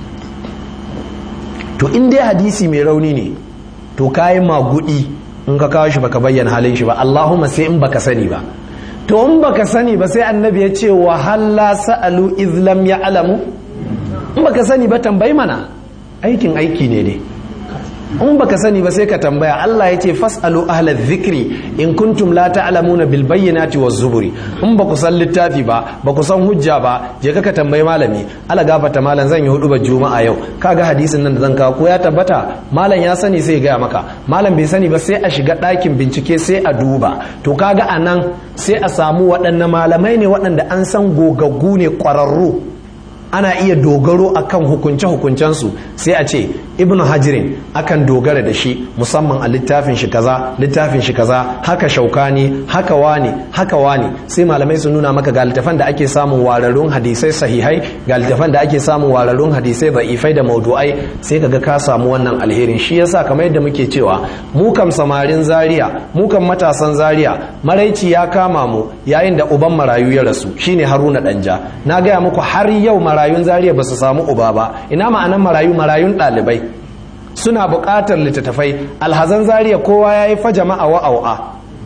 to in dai hadisi mai rauni ne to kayi magudi in ka kawo shi baka bayyana halin shi ba Allahumma sai in baka sani ba to in baka sani ba sai annabi ya ce wa halla sa'alu iz lam ya'lamu in baka sani ba tambayi mana aikin aiki ne dai in baka sani ba sai ka tambaya Allah ya ce fasalu ahla dhikri in kuntum la ta'lamuna bil bayyinati waz zuburi in baku san littafi ba baku san hujja ba je ka tambayi malami ala gafata malam zan yi hudu ba juma'a yau kaga hadisin nan da zan kawo ko ya tabbata malam ya sani sai ya gaya maka malam bai sani ba sai a shiga ɗakin bincike sai a duba to kaga anan sai a samu waɗanne malamai ne waɗanda an san gogaggu ne ƙwararru ana iya dogaro akan hukunce-hukuncensu sai a ce ibnu hajirin akan dogara da shi musamman a littafin shi kaza littafin shi kaza haka shaukani haka wani haka wani sai malamai su nuna maka ga littafan da ake samun wararrun hadisai sahihai ga littafan da ake samun wararrun hadisai da'ifai da maudu'ai sai kaga ka samu wannan alherin shi yasa kamar yadda muke cewa mu kam samarin zaria mu kam matasan zaria maraici ya kama mu yayin da uban marayu ya rasu shine haruna danja na gaya muku har yau marayun zariya ba su samu uba ba ina ma'anan marayu marayun ɗalibai suna buƙatar littattafai alhazan zariya kowa ya yi fa jama'a wa'au'a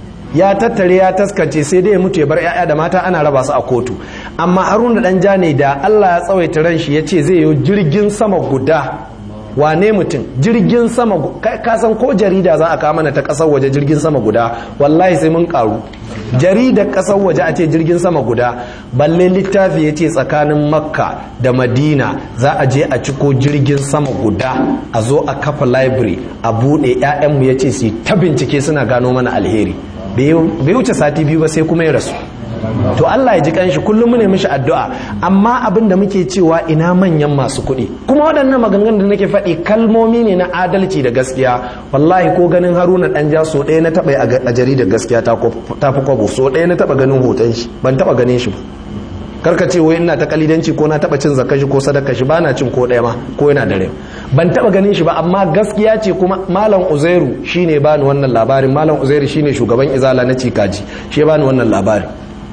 ya tattare ya taskance sai dai ya mutu ya bar 'ya'ya da mata ana raba su a kotu amma haruna dan ja ne da allah ya tsawaita ran shi ya ce zai yi jirgin sama guda wane mutum jirgin sama ka san ko jarida za a kawo mana ta kasar waje jirgin sama guda wallahi sai mun karu jaridar kasar waje a ce jirgin sama guda balle littafi ya ce tsakanin makka da madina za a je a ciko jirgin sama guda a zo a kafa library a buɗe 'ya'yanmu ya ce su ta bincike suna gano mana alheri bai wuce sati biyu ba sai kuma ya rasu to Allah ya ji kanshi kullum mu ne mishi addu'a amma abin da muke cewa ina manyan masu kuɗi kuma waɗannan maganganun da nake faɗi kalmomi ne na adalci da gaskiya wallahi ko ganin Haruna dan ja so ɗaya na taɓa a jaridar gaskiya ta fi kwabo so ɗaya na taɓa ganin hoton shi ban taɓa ganin shi ba karka ce wai ina ta kalidanci ko na taɓa cin zakka shi ko sadaka shi bana cin ko ɗaya ma ko yana da rai ban taɓa ganin shi ba amma gaskiya ce kuma malam uzairu shine bani wannan labarin malam uzairu shine shugaban izala na cikaji shi bani wannan labarin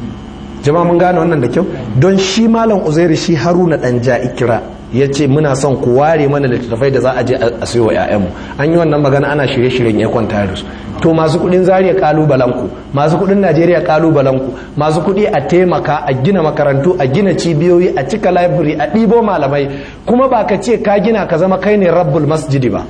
jama'a mun gane wannan da kyau don shi malam uzairu shi haruna dan ja ikira ya ce muna son ku ware mana littattafai da za a je a sayo wa 'ya'yanmu an yi wannan magana ana shirye-shiryen ya kwanta da su to masu kudin zariya kalubalen ku masu kudin najeriya kalubalen ku masu kudi a taimaka a gina makarantu a gina cibiyoyi a cika library a ɗibo malamai kuma ba ka ce ka gina ka zama kai ne rabbul masjidi ba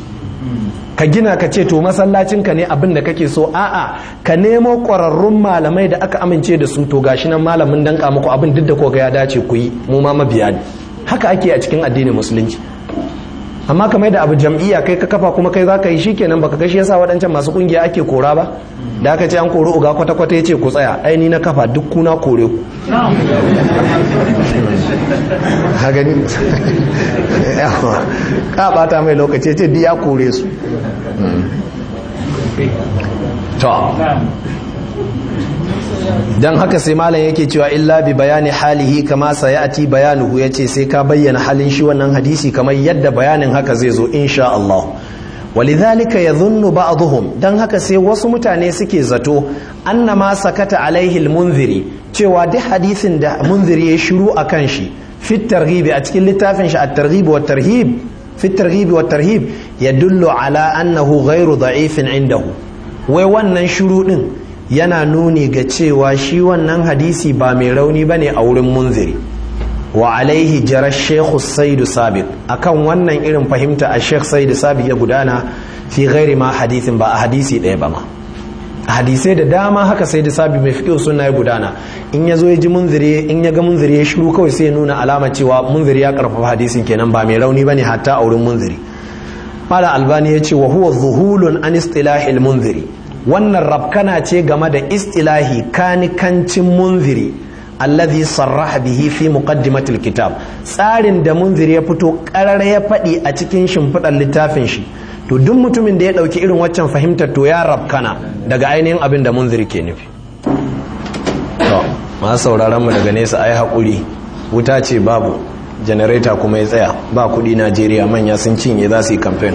ka gina ka ce to masallacinka ne abin da kake so a'a ka nemo ƙwararrun malamai da aka amince da su to gashi nan malamin danka muku abin duk da ko ga ya dace ku yi mu ma mabiya ne haka ake a cikin addinin musulunci amma kamar da abu jam'iyya kai ka kafa kuma kai za ka yi shikenan baka gashi yasa waɗancan masu kungiya ake kora ba da aka ce an kori uga kwata kwata yace ku tsaya ai ni na kafa duk kuna kore ku ha gani ka bata mai lokaci ce duk ya kore su to dan haka sai malam yake cewa illa bi bayani halihi kama sayati bayanuhu yace sai ka bayyana halin shi wannan hadisi kamar yadda bayanin haka zai zo insha Allah walidhalika yadhunnu ba'dhum dan haka sai wasu mutane suke zato annama sakata alaihi almunziri cewa duk hadisin da munziri ya shiru akan shi fit targhib a cikin littafin shi at-targhib wa tarhib fit targhib wa tarhib yadullu ala annahu ghairu da'ifin indahu wai wannan shiru din yana nuni ga cewa shi wannan hadisi ba mai rauni ba ne a wurin munziri wa alaihi jarar shekhu saidu sabit akan wannan irin fahimta a shekh saidu sabit ya gudana fi gairi ma hadisin ba a hadisi ɗaya ba ma a hadisai da dama haka saidu sabit mai fiƙo suna ya gudana in ya zo ya ji munziri in ya ga munziri ya shiru kawai sai ya nuna alama cewa munziri ya karfafa hadisin kenan ba mai rauni ba ne hatta a wurin munziri mala albani ya ce wa huwa zuhulun an istilahil munziri wannan rabkana ce game da istilahi kanikancin munziri alladhi sarraha bihi fi muqaddimatil kitab tsarin da munziri ya fito karar ya faɗi a cikin shimfiɗar littafin shi to duk mutumin da ya ɗauki irin waccan fahimtar to ya rabkana daga ainihin abin da munziri ke nufi to masu sauraron mu daga nesa ai haƙuri wuta ce babu janareta kuma ya tsaya ba kuɗi najeriya manya sun cinye za su yi kamfen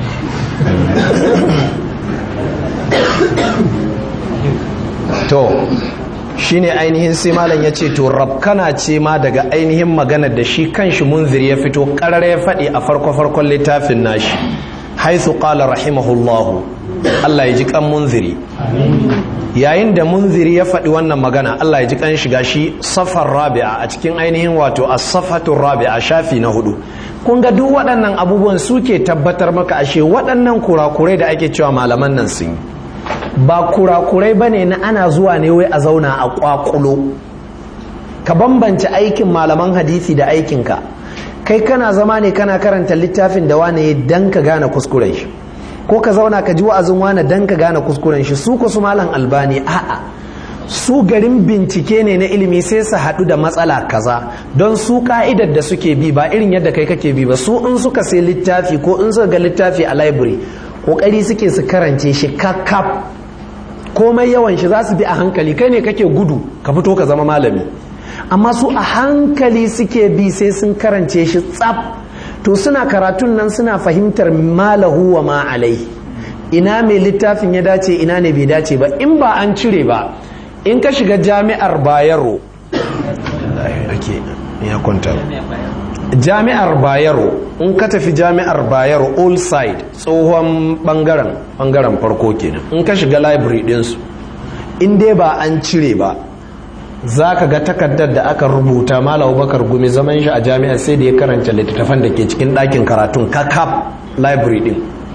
to shine ainihin sai malam ya ce to rabkana ce ma daga ainihin magana da shi kanshi munziri ya fito karar ya faɗi a farko-farkon littafin nashi haithu qala rahimahullahu Allah ya ji kan munziri yayin da munziri ya faɗi wannan magana Allah ya ji kan shiga shi safar rabi'a a cikin ainihin wato as-safatun rabi'a shafi na hudu kun ga duk waɗannan abubuwan suke tabbatar maka ashe waɗannan kurakurai da ake cewa malaman nan sun yi ba kurakurai ba ne na ana zuwa ne wai a zauna a kwakulo ka bambance aikin malaman hadisi da aikinka kai kana zama ne kana karanta littafin da wane dan ka gane kuskuren shi ko ka zauna ka ji wa'azin wane dan ka gane kuskuren shi su su malam albani a'a su garin bincike ne na ilimi sai su haɗu da matsala kaza don su ka'idar da suke bi ba irin yadda kai kake bi ba su in suka sai littafi ko in suka ga littafi a library kokari suke su karance shi kakkaf komai yawan shi za su bi a hankali kai ne kake gudu ka fito ka zama malami amma su a hankali suke bi sai sun karance shi tsaf to suna karatun nan suna fahimtar malahu wa ma alai ina mai littafin ya dace ina ne bai dace ba in ba an cire ba in ka shiga jami'ar bayero ya kwanta jami'ar bayero in ka tafi jami'ar bayero all side tsohon bangaren bangaren farko kenan in ka shiga library dinsu in dai ba an cire ba za ka ga takardar da aka rubuta malam bakar gumi zaman shi a jami'ar sai da ya karanta littattafan da ke cikin ɗakin karatun kakap library din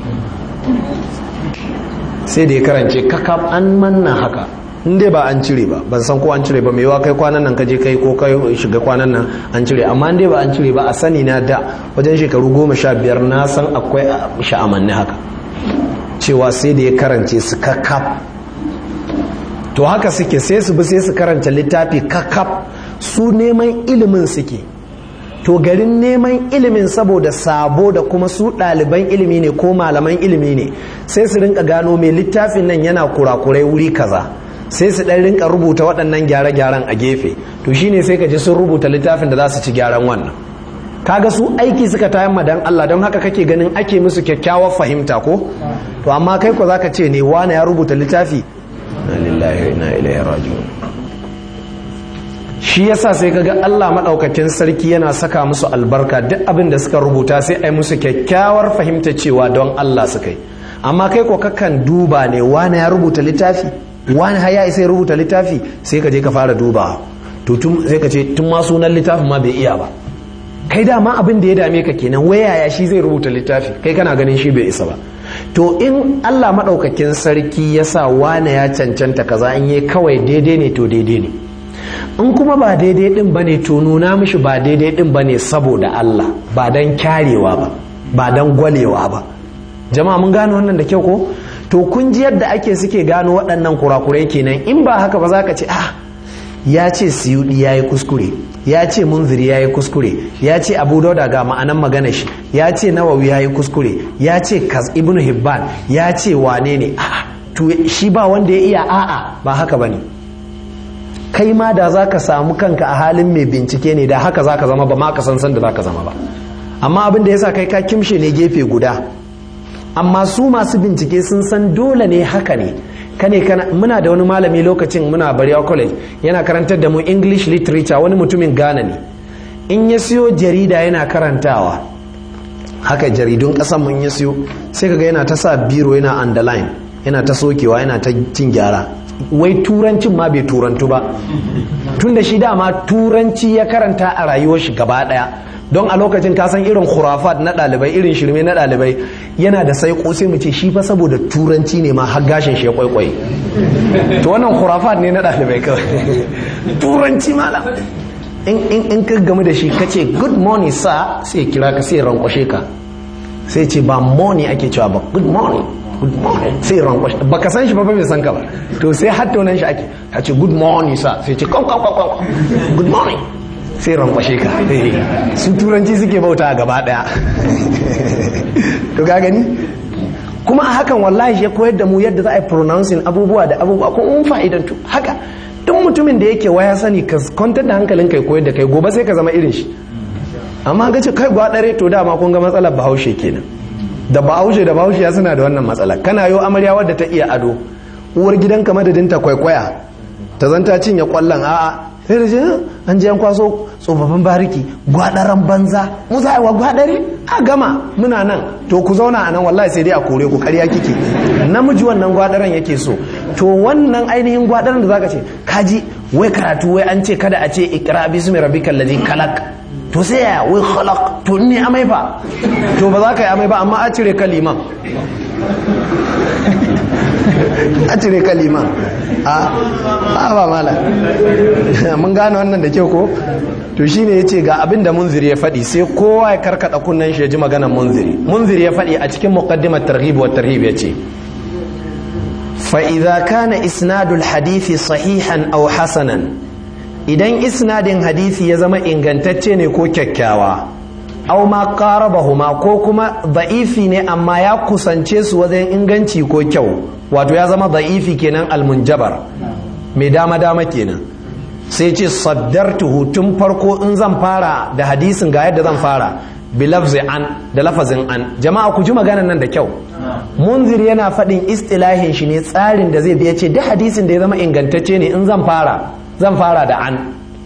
sai da ya karance kakap an manna haka in dai ba an cire ba ban san ko an cire ba mai yawa kai kwanan nan kaje kai ko kai shiga kwanan nan an cire amma in dai ba an cire ba a sani na da wajen shekaru goma sha biyar na san akwai sha'amanni haka cewa sai da ya karance su kakap to haka suke sai su bi sai su karanta littafi kakaf su neman ilimin suke to garin neman ilimin saboda sabo da kuma su ɗaliban ilimi ne ko malaman ilimi ne sai su rinka gano mai littafin nan yana kurakurai wuri kaza sai su ɗan rinka rubuta waɗannan gyare-gyaren a gefe to shine sai ka ji sun rubuta littafin da za su ci gyaran wannan kaga su aiki suka tayan madan Allah don haka kake ganin ake musu kyakkyawar fahimta ko to amma kai ko zaka ce ne wani ya rubuta littafi na lillahi wa inna ilaihi raji'un shi yasa sai kaga Allah madaukakin sarki yana saka musu albarka duk abin da suka rubuta sai ai musu kyakkyawar fahimta cewa don Allah suka yi amma kai ko kakan duba ne wani ya rubuta littafi wani haya isa ya rubuta littafi sai ka je ka fara duba to tun sai ka ce tun ma sunan littafin ma bai iya ba kai dama abin da ya dame ka kenan wayaya shi zai rubuta littafi kai kana ganin shi bai isa ba to in Allah maɗaukakin sarki ya sa wane ya cancanta kaza in yi kawai daidai ne to daidai ne in kuma ba daidai din bane to nuna mishi ba daidai din bane saboda Allah ba dan kyarewa ba ba dan gwalewa ba jama'a mun gane wannan da kyau ko to kun ji yadda ake suke gano waɗannan kurakurai kenan in ba haka ba za ka ce ah ya ce siyudi ya yi kuskure ya ce munziri ya yi kuskure ya ce abu dauda ga ma'anan magana shi ya ce nawawi ya yi kuskure ya ce kas ibnu hibban ya ce wane ne a'a to shi ba wanda ya iya a'a ba haka bane kai ma da za ka samu kanka a halin mai bincike ne da haka za ka zama ba ma ka san san da za ka zama ba amma abin da ya sa kai ka kimshe ne gefe guda amma su masu bincike sun san dole ne haka ne kane kana muna da wani malami lokacin muna Bariya College yana karantar da mu English literature wani mutumin Ghana ne in ya siyo jarida yana karantawa haka jaridun kasan mun ya siyo sai kaga yana ta sa biro yana underline yana ta sokewa yana ta cin gyara wai turancin ma bai turantu ba tunda shi dama turanci ya karanta a rayuwar shi gaba daya don a lokacin kasan irin khurafat na ɗalibai irin shirme na ɗalibai yana da sai sai mu ce shi fa saboda turanci ne ma har gashin shi ya kwaikwai to wannan khurafat ne na ɗalibai kawai turanci malam in ka gamu da shi kace good morning sir sai kira ka sai rankwashe ka sai ce ba morning ake cewa ba good morning good morning sai rankwashe ba ka san shi ba ba bai san ka ba to sai hatta nan shi ake ya ce good morning sir sai ce kwan kwan kwan good morning sai rankwashe ka su turanci suke bauta gaba daya to ga gani kuma a hakan wallahi ya koyar da mu yadda za a yi pronouncing abubuwa da abubuwa kuma mun fa'idantu haka duk mutumin da yake waya sani ka kwantar da hankalin kai koyar da kai gobe sai ka zama irin shi amma ga ce kai gwadare to dama kun ga matsalar bahaushe kenan da bahaushe da bahaushe ya suna da wannan matsala kana yo amarya wadda ta iya ado uwar gidanka madadin ta kwaikwaya ta zanta cinye kwallon a'a sai da jin an je an kwaso tsofaffin bariki gwadaran banza mu za a wa gwadare a gama muna nan to ku zauna a nan wallahi sai dai a kore ku karya kike namiji wannan gwadaran yake so to wannan ainihin gwadaran da zaka ce kaji wai karatu wai an ce kada a ce ikra bismi rabbikal ladhi khalaq to sai ya wai khalaq to ni amai fa to ba za ka yi amai ba amma a cire kaliman a cire kaliman a ba mala mun gane wannan da kyau ko to shine ya ce ga abin da munziri ya faɗi sai kowa ya karkada kunnen shi ya ji maganar munziri munziri ya faɗi a cikin muqaddimat targhib wa tarhib ya ce fa idza kana isnadul hadisi sahihan aw hasanan idan isnadin hadisi ya zama ingantacce ne ko kyakkyawa aw ma qarabahuma ko kuma da'ifi ne amma ya kusance su wajen inganci ko kyau wato ya zama da'ifi kenan almunjabar mai dama dama kenan sai ce saddartuhu tun farko in zan fara da hadisin ga yadda zan fara bilafzi an da lafazin an jama'a ku ji maganan nan da kyau munzir yana faɗin istilahin shi ne tsarin da zai biya ce duk hadisin da ya zama ingantacce ne in zan fara zan fara da an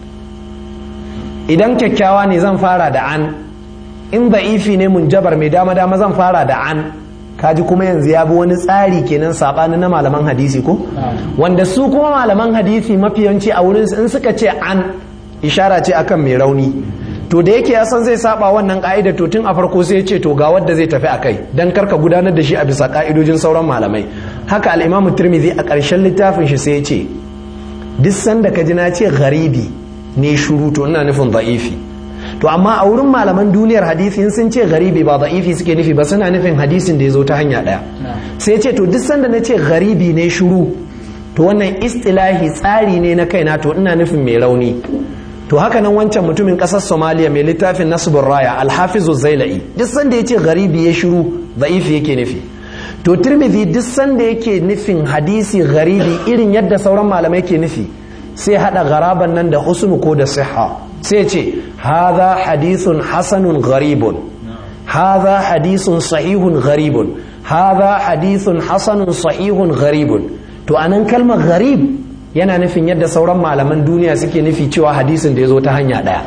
idan kyakkyawa ne zan fara da an in da'ifi ne munjabar mai dama dama zan fara da an kaji kuma yanzu ya bi wani tsari kenan saɓani na malaman hadisi ko wanda su kuma malaman hadisi mafiyanci a wurin in suka ce an ishara ce akan mai rauni to da yake ya san zai saba wannan ka'ida to tun a farko sai ya ce to ga wadda zai tafi akai dan karka gudanar da shi a bisa ka'idojin sauran malamai haka al-imamu tirmidhi a ƙarshen littafin shi sai ya ce duk sanda ka ji na ce gharibi ne shuru to ina nufin da'ifi to amma a wurin malaman duniyar hadisi sun ce gharibi ba da'ifi suke nufi ba suna nufin hadisin da ya zo ta hanya ɗaya sai ce to duk sanda na ce gharibi ne shuru to wannan istilahi tsari ne na kaina to ina nufin mai rauni to haka nan wancan mutumin ƙasar somaliya mai littafin nasibin raya alhafizu zaila'i duk sanda ya ce gharibi ya shiru da'ifi yake nufi to tirmidhi duk sanda yake nufin hadisi gharibi irin yadda sauran malamai ke nufi sai hada garaban nan da husnu ko da siha sai ce hadha hadithun hasanun gharibun hadha hadithun sahihun gharibun hadha hadithun hasanun sahihun gharibun to anan kalmar gharib yana nufin yadda sauran malaman duniya suke nufi cewa hadisin da ya zo ta hanya ɗaya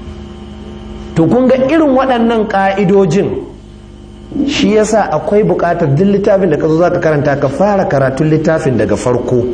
to kun ga irin waɗannan ƙa'idojin shi yasa akwai buƙatar duk littafin da ka zo za ka karanta ka fara karatun littafin daga farko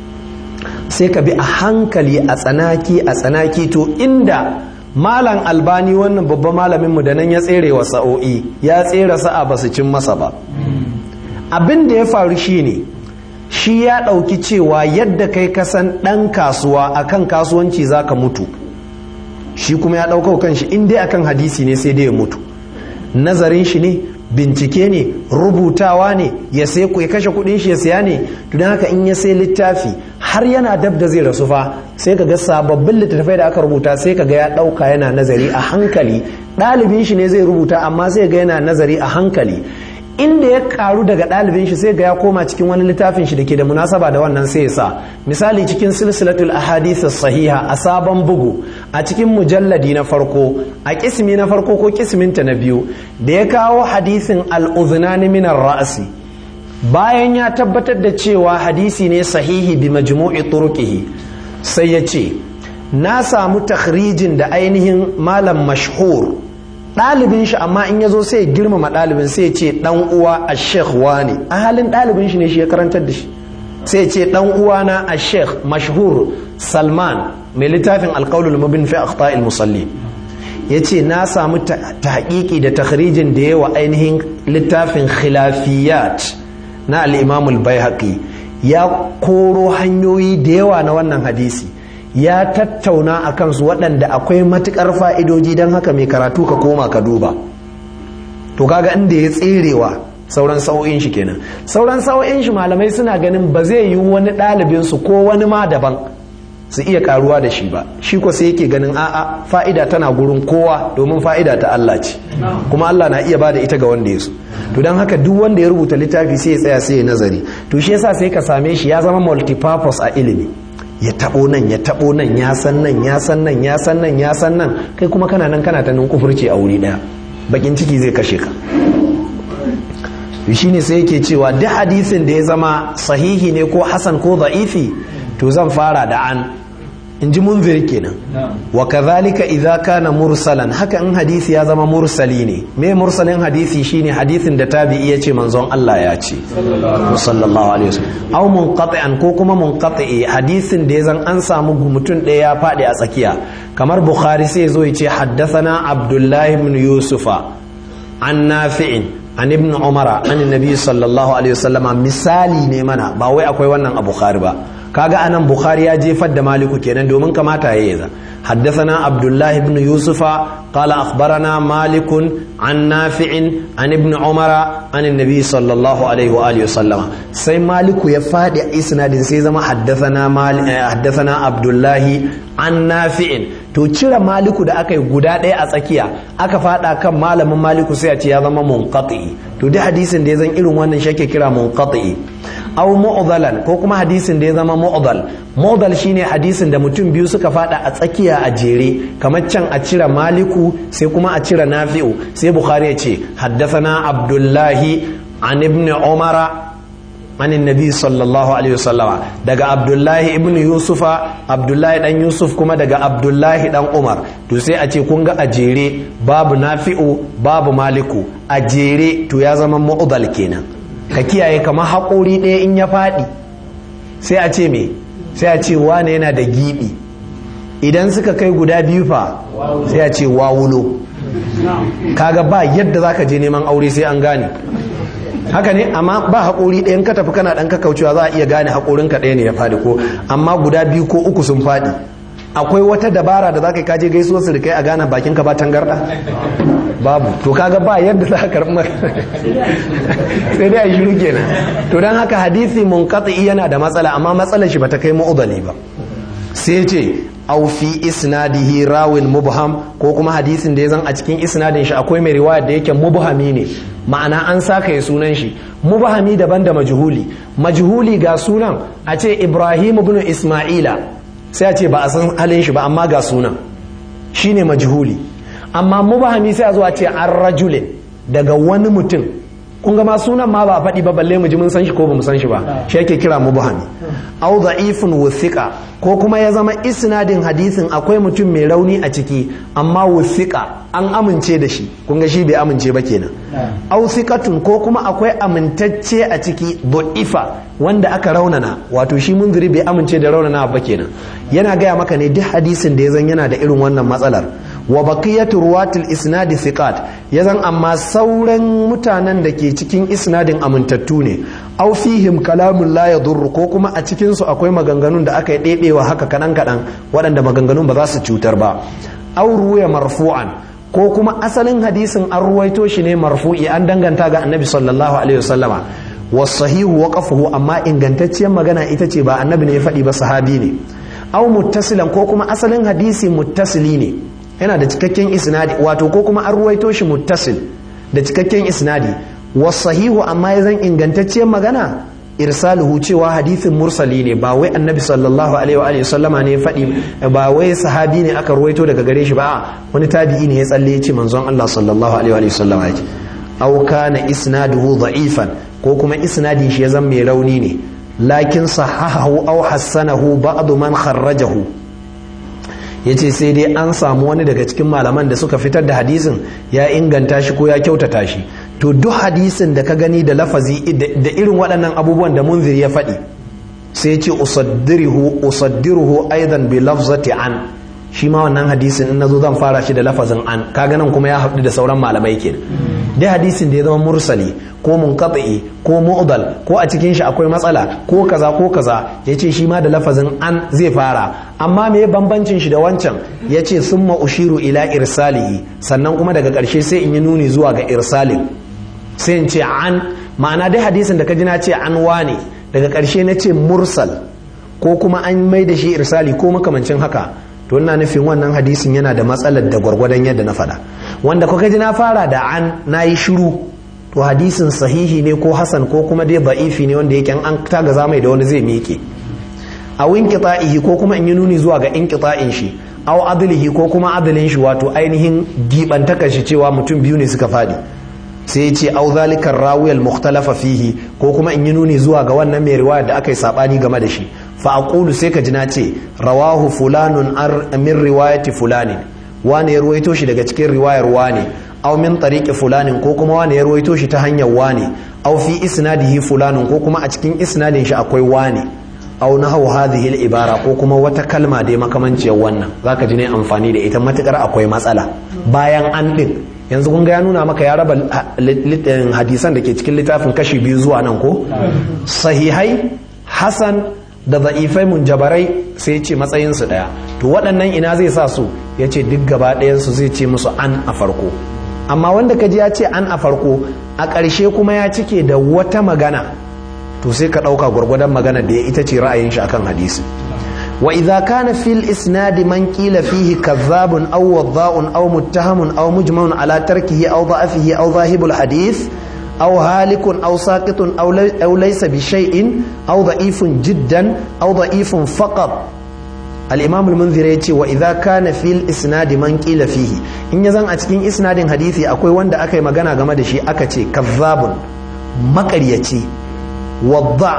sai ka bi a hankali a tsanaki a tsanaki to inda malam albani wannan babban malaminmu da nan ya tsere wa sa'o'i ya tsere sa'a ba su cin masa ba abin da ya faru shine ne shi ya ɗauki cewa yadda kai kasan ɗan kasuwa akan kasuwanci za ka mutu shi kuma ya ɗauka kan shi in dai akan hadisi ne sai dai ya mutu nazarin shi ne bincike ne rubutawa ne ya sai ya kashe kuɗin shi ya siya ne to don haka in ya sai littafi har yana dab da zai rasu fa sai ka ga sababbin littattafai da aka rubuta sai ka ga ya ɗauka yana nazari a hankali ɗalibin shi ne zai rubuta amma sai ga yana nazari a hankali inda ya karu daga ɗalibin shi sai ga ya koma cikin wani littafin shi da ke da munasaba da wannan sai ya sa misali cikin silsilatul ahadith sahiha a sabon bugu a cikin mujalladi na farko a kismi na farko ko kisminta na biyu da ya kawo hadisin al-udhnani min ra'si bayan ya tabbatar da cewa hadisi ne sahihi bi majmu'i turuqihi sai ya ce na samu takhrijin da ainihin malam mashhur ɗalibin shi amma in ya zo sai ya girmama ɗalibin sai ya ce ɗan uwa a sheikh wani a halin ɗalibin shi ne shi ya karantar da shi sai ya ce ɗan uwana a sheikh mashhur salman mai littafin alƙaulul mubin fi akhta'il musalli ya ce na samu tahqiqi da takhrijin da yawa ainihin littafin khilafiyat na al-imam al ya koro hanyoyi da yawa na wannan hadisi ya tattauna a kansu waɗanda akwai matuƙar fa'idoji don haka mai karatu ka koma ka duba to kaga inda ya tserewa sauran sa'o'in shi kenan sauran sa'o'in shi malamai suna ganin ba zai yi wani ɗalibinsu ko wani ma daban su iya karuwa da shi ba shi ko sai yake ganin a'a fa'ida tana gurin kowa domin fa'ida ta Allah ce kuma Allah na iya bada ita ga wanda ya so to don haka duk wanda ya rubuta littafi sai ya tsaya sai ya nazari to shi yasa sai ka same shi ya zama multipurpose a ilimi ya tabo nan ya tabo nan ya san nan ya san nan ya san nan ya san nan kai kuma kana nan kana ta nan kufurci a wuri daya bakin ciki zai kashe ka shine sai yake cewa duk hadisin da ya zama sahihi ne ko hasan ko da'ifi to zan fara da an in ji munzir kenan wa kadhalika idza kana mursalan haka in hadisi ya zama mursali ne me mursalin hadisi shine hadisin da tabi'i yace manzon Allah ya ce sallallahu alaihi wasallam aw munqati'an ko kuma munqati'i hadisin da ya zan an samu mutum ɗaya ya faɗi a tsakiya kamar bukhari sai zo ya ce haddathana abdullahi ibn yusufa an nafi'in an ibn umara an nabi sallallahu alaihi wasallama misali ne mana ba wai akwai wannan a bukhari ba kaga anan bukhari ya jefar da maliku kenan domin kamata ya yaza حدثنا عبد الله بن يوسف قال أخبرنا مالك عن نافع عن ابن عمر عن النبي صلى الله عليه وآله وسلم سي مالك يفاد إسناد سيزما حدثنا مال حدثنا عبد الله عن نافع to cire maliku da aka yi guda ɗaya a tsakiya aka fada kan malamin maliku sai a ce ya zama munqati to duk hadisin da ya zan irin wannan shi ake kira munqati aw mu'dalan ko kuma hadisin da ya zama mu'dal mu'dal shine hadisin da mutum biyu suka fada a tsakiya a jere kamar can a cire maliku sai kuma a cire nafi'u sai bukhari ya ce haddathana abdullahi an ibn umara عن النبي صلى الله عليه وسلم daga Abdullahi ibn Yusufa Abdullahi dan Yusuf kuma daga Abdullahi dan Umar to sai a ce kun ga a jere babu Nafi'u babu Maliku a jere to ya zama mu'dal kenan ka kiyaye kamar haƙori ɗaya in ya faɗi sai a ce me sai a ce wane yana da giɓi idan suka kai guda biyu fa sai a ce wawulo kaga ba yadda zaka je neman aure sai an gane haka ne amma ba haƙori ɗayan ka tafi kana ɗan kaucewa za a iya gane haƙorin ka ɗaya ne ya faɗi ko amma guda biyu ko uku sun faɗi akwai wata dabara da za ka kaje gaisuwar su da kai a gane bakin ka ba tangarɗa babu to kaga ba yadda za ka karɓi sai dai a shiru kenan to don haka hadisi munqati yana da matsala amma matsalar shi bata kai mu'udali ba sai ce au fi isnadihi rawin mubham ko kuma hadisin da ya zan a cikin isnadin shi akwai mai riwaya da yake mubhami ne ma'ana an saka ya sunan shi mubhami daban da majhuli majhuli ga sunan a ce ibrahim ibn isma'ila sai a ce ba a san halin shi ba amma ga sunan shine majhuli amma mubhami sai a zo a ce an rajulin daga wani mutum kun ga ma sunan ma ba a faɗi ba balle mu ji mun san shi ko ba mu san shi ba shi yake kira mubhami au da'ifun wuthiqa ko kuma ya zama isnadin hadisin akwai mutum mai rauni a ciki amma wuthiqa an amince da shi kun ga shi bai amince ba kenan au thiqatun ko kuma akwai amintacce a ciki da'ifa wanda aka raunana wato shi munziri bai amince da raunana ba kenan yana gaya maka ne duk hadisin da ya zan yana da irin wannan matsalar wa baqiyatu ruwatil isnadi thiqat yazan amma sauran mutanen da ke cikin isnadin amintattu ne aw fihim kalamun la yadur ko kuma a cikin su akwai maganganun da aka yi ɗeɗewa haka kadan kadan waɗanda maganganun ba za su cutar ba aw ruwaya marfu'an ko kuma asalin hadisin an ruwaito shi ne marfu'i an danganta ga annabi sallallahu alaihi wasallama wasahihu waqafuhu amma ingantacciyar magana ita ce ba annabi ne ya faɗi ba sahabi ne aw muttasilan ko kuma asalin hadisi muttasili ne yana da cikakken isnadi wato ko kuma an ruwaito shi muttasil da cikakken isnadi wasahihu amma ya zan ingantacciyar magana irsaluhu cewa hadithin mursali ne ba wai annabi sallallahu alaihi wa sallama ne faɗi ba wai sahabi ne aka ruwaito daga gare shi ba wani tabi'i ne ya tsalle ya ce manzon Allah sallallahu alaihi wa sallama yake aw kana isnaduhu da'ifan ko kuma isnadin shi ya zan mai rauni ne lakin sahahahu aw hassanahu ba'd man kharrajahu ya ce sai dai an samu wani daga cikin malaman da suka fitar da hadisin ya inganta shi ko ya kyautata shi to duk hadisin da ka gani da lafazi da irin waɗannan abubuwan da munzir ya faɗi sai ce usaddiruhu usaddiruhu aidan bi lafzati an shi ma wannan hadisin in nazo zan fara shi da lafazin an kaga nan kuma ya haɗu da sauran malamai kenan dai hadisin da ya zama mursali ko munqati ko mu'dal ko a cikin shi akwai matsala ko kaza ko kaza yace shi ma da lafazin an zai fara amma me bambancin shi da wancan yace summa ushiru ila irsalihi sannan kuma daga ƙarshe sai in yi nuni zuwa ga irsalin sai in ce an ma'ana dai hadisin da ka ji na ce an wane daga ƙarshe na ce mursal ko kuma an mai da shi irsali ko makamancin haka to ina nufin wannan hadisin yana da matsalar da gwargwadon yadda na faɗa wanda kuka ji na fara da an na yi shiru to hadisin sahihi ne ko hasan ko kuma dai ba'ifi ne wanda yake an taga zamai da wani zai miƙe a winqita'ihi ko kuma in yi nuni zuwa ga inqita'in shi aw adlihi ko kuma adalin shi wato ainihin gibantakar shi cewa mutum biyu ne suka fadi sai ya ce au zalika rawiyal mukhtalafa fihi ko kuma in yi nuni zuwa ga wannan mai riwaya da aka yi sabani game da shi fa aqulu sai ka ji na ce rawahu fulanun min riwayati fulanin wani ya ruwaito shi daga cikin riwayar wani aw min tariqi fulanin ko kuma wani ya ruwaito shi ta hanyar wani aw fi isnadihi fulanun ko kuma a cikin isnadin shi akwai wani aw nahaw hadhihi al-ibara ko kuma wata kalma dai makamanciyar wannan zaka ji ne amfani da ita matukar akwai matsala bayan an din yanzu kun ga ya nuna maka ya raba hadisan da ke cikin littafin kashi biyu zuwa nan ko sahihai hasan da za'ifai munjabarai sai ce matsayinsu ɗaya to waɗannan ina zai sa su ya ce duk gaba ɗayansu zai ce musu an a farko amma wanda ka ji ya ce an a farko a ƙarshe kuma ya cike da wata magana to sai ka ɗauka gwargwadon magana da ya ita ce ra'ayin shi akan hadisi wa idza kana fil isnadi man qila fihi kadhabun aw wadha'un aw muttahamun aw mujmaun ala tarkihi aw da'afihi aw dhahibul hadith أو هالك أو ساقط أو, لي أو ليس بشيء أو ضعيف جدا أو ضعيف فقط الإمام المنذر يتي وإذا كان في الإسناد من قيل فيه إن يزن أتكين إسناد حديثي أكوي وند أكي مغانا غما دشي أكتي كذاب مكريتي وضع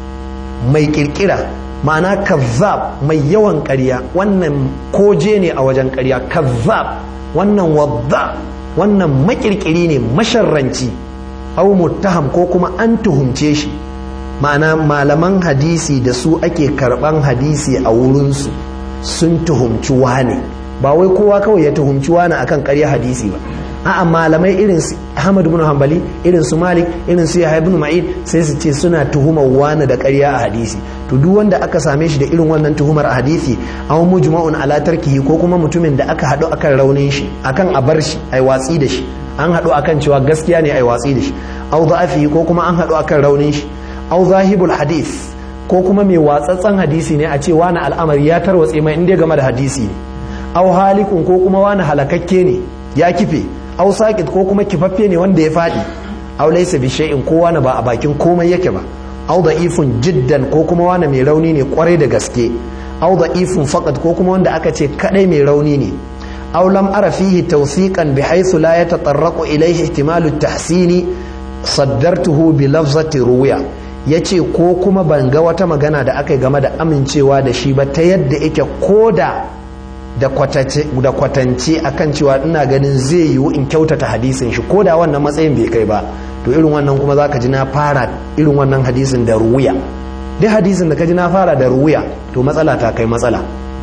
mai kirkira ma'ana kazzab mai yawan ƙarya wannan koje ne a wajen ƙarya kazzab wannan wadda wannan makirkiri ne masharranci au muttaham ko kuma an tuhumce shi ma'ana malaman hadisi da su ake karban hadisi a wurinsu sun tuhumci wane ba wai kowa kawai ya tuhumci wane akan ƙarya hadisi ba a'a malamai irin su Ahmad ibn Hanbali irin su Malik irin su Yahya ibn Ma'in sai su ce suna tuhumar wani da ƙarya a hadisi to duk wanda aka same shi da irin wannan tuhumar a hadisi aw mujma'un ala tarkihi ko kuma mutumin da aka haɗu akan raunin shi akan a bar shi ai watsi da shi an haɗu akan cewa gaskiya ne ai watsi da shi aw da'afihi ko kuma an haɗu akan raunin shi aw zahibul hadith ko kuma mai watsatsan hadisi ne a ce wani al'amari ya tarwatse mai inda game da hadisi ne aw halikun ko kuma wani halakakke ne ya kife aw saqit ko kuma kifaffe ne wanda ya faɗi aw laysa bi shay'in ko wani ba a bakin komai yake ba aw da'ifun jiddan ko kuma wani mai rauni ne kwarai da gaske aw da'ifun faqat ko kuma wanda aka ce kadai mai rauni ne aw lam ara fihi tawsiqan bihaythu la yatatarraqu ilayhi ihtimalu at-tahsini saddartuhu bi lafzati ruwiya yace ko kuma ban ga wata magana da aka yi game da amincewa da shi ba ta yadda yake koda da kwatance akan cewa ina ganin zai yiwu in kyautata hadisin shi ko da wannan matsayin bai kai ba to irin wannan kuma za ka ji na fara irin wannan hadisin da ruwiya duk hadisin da ka ji na fara da ruwiya to matsala ta kai matsala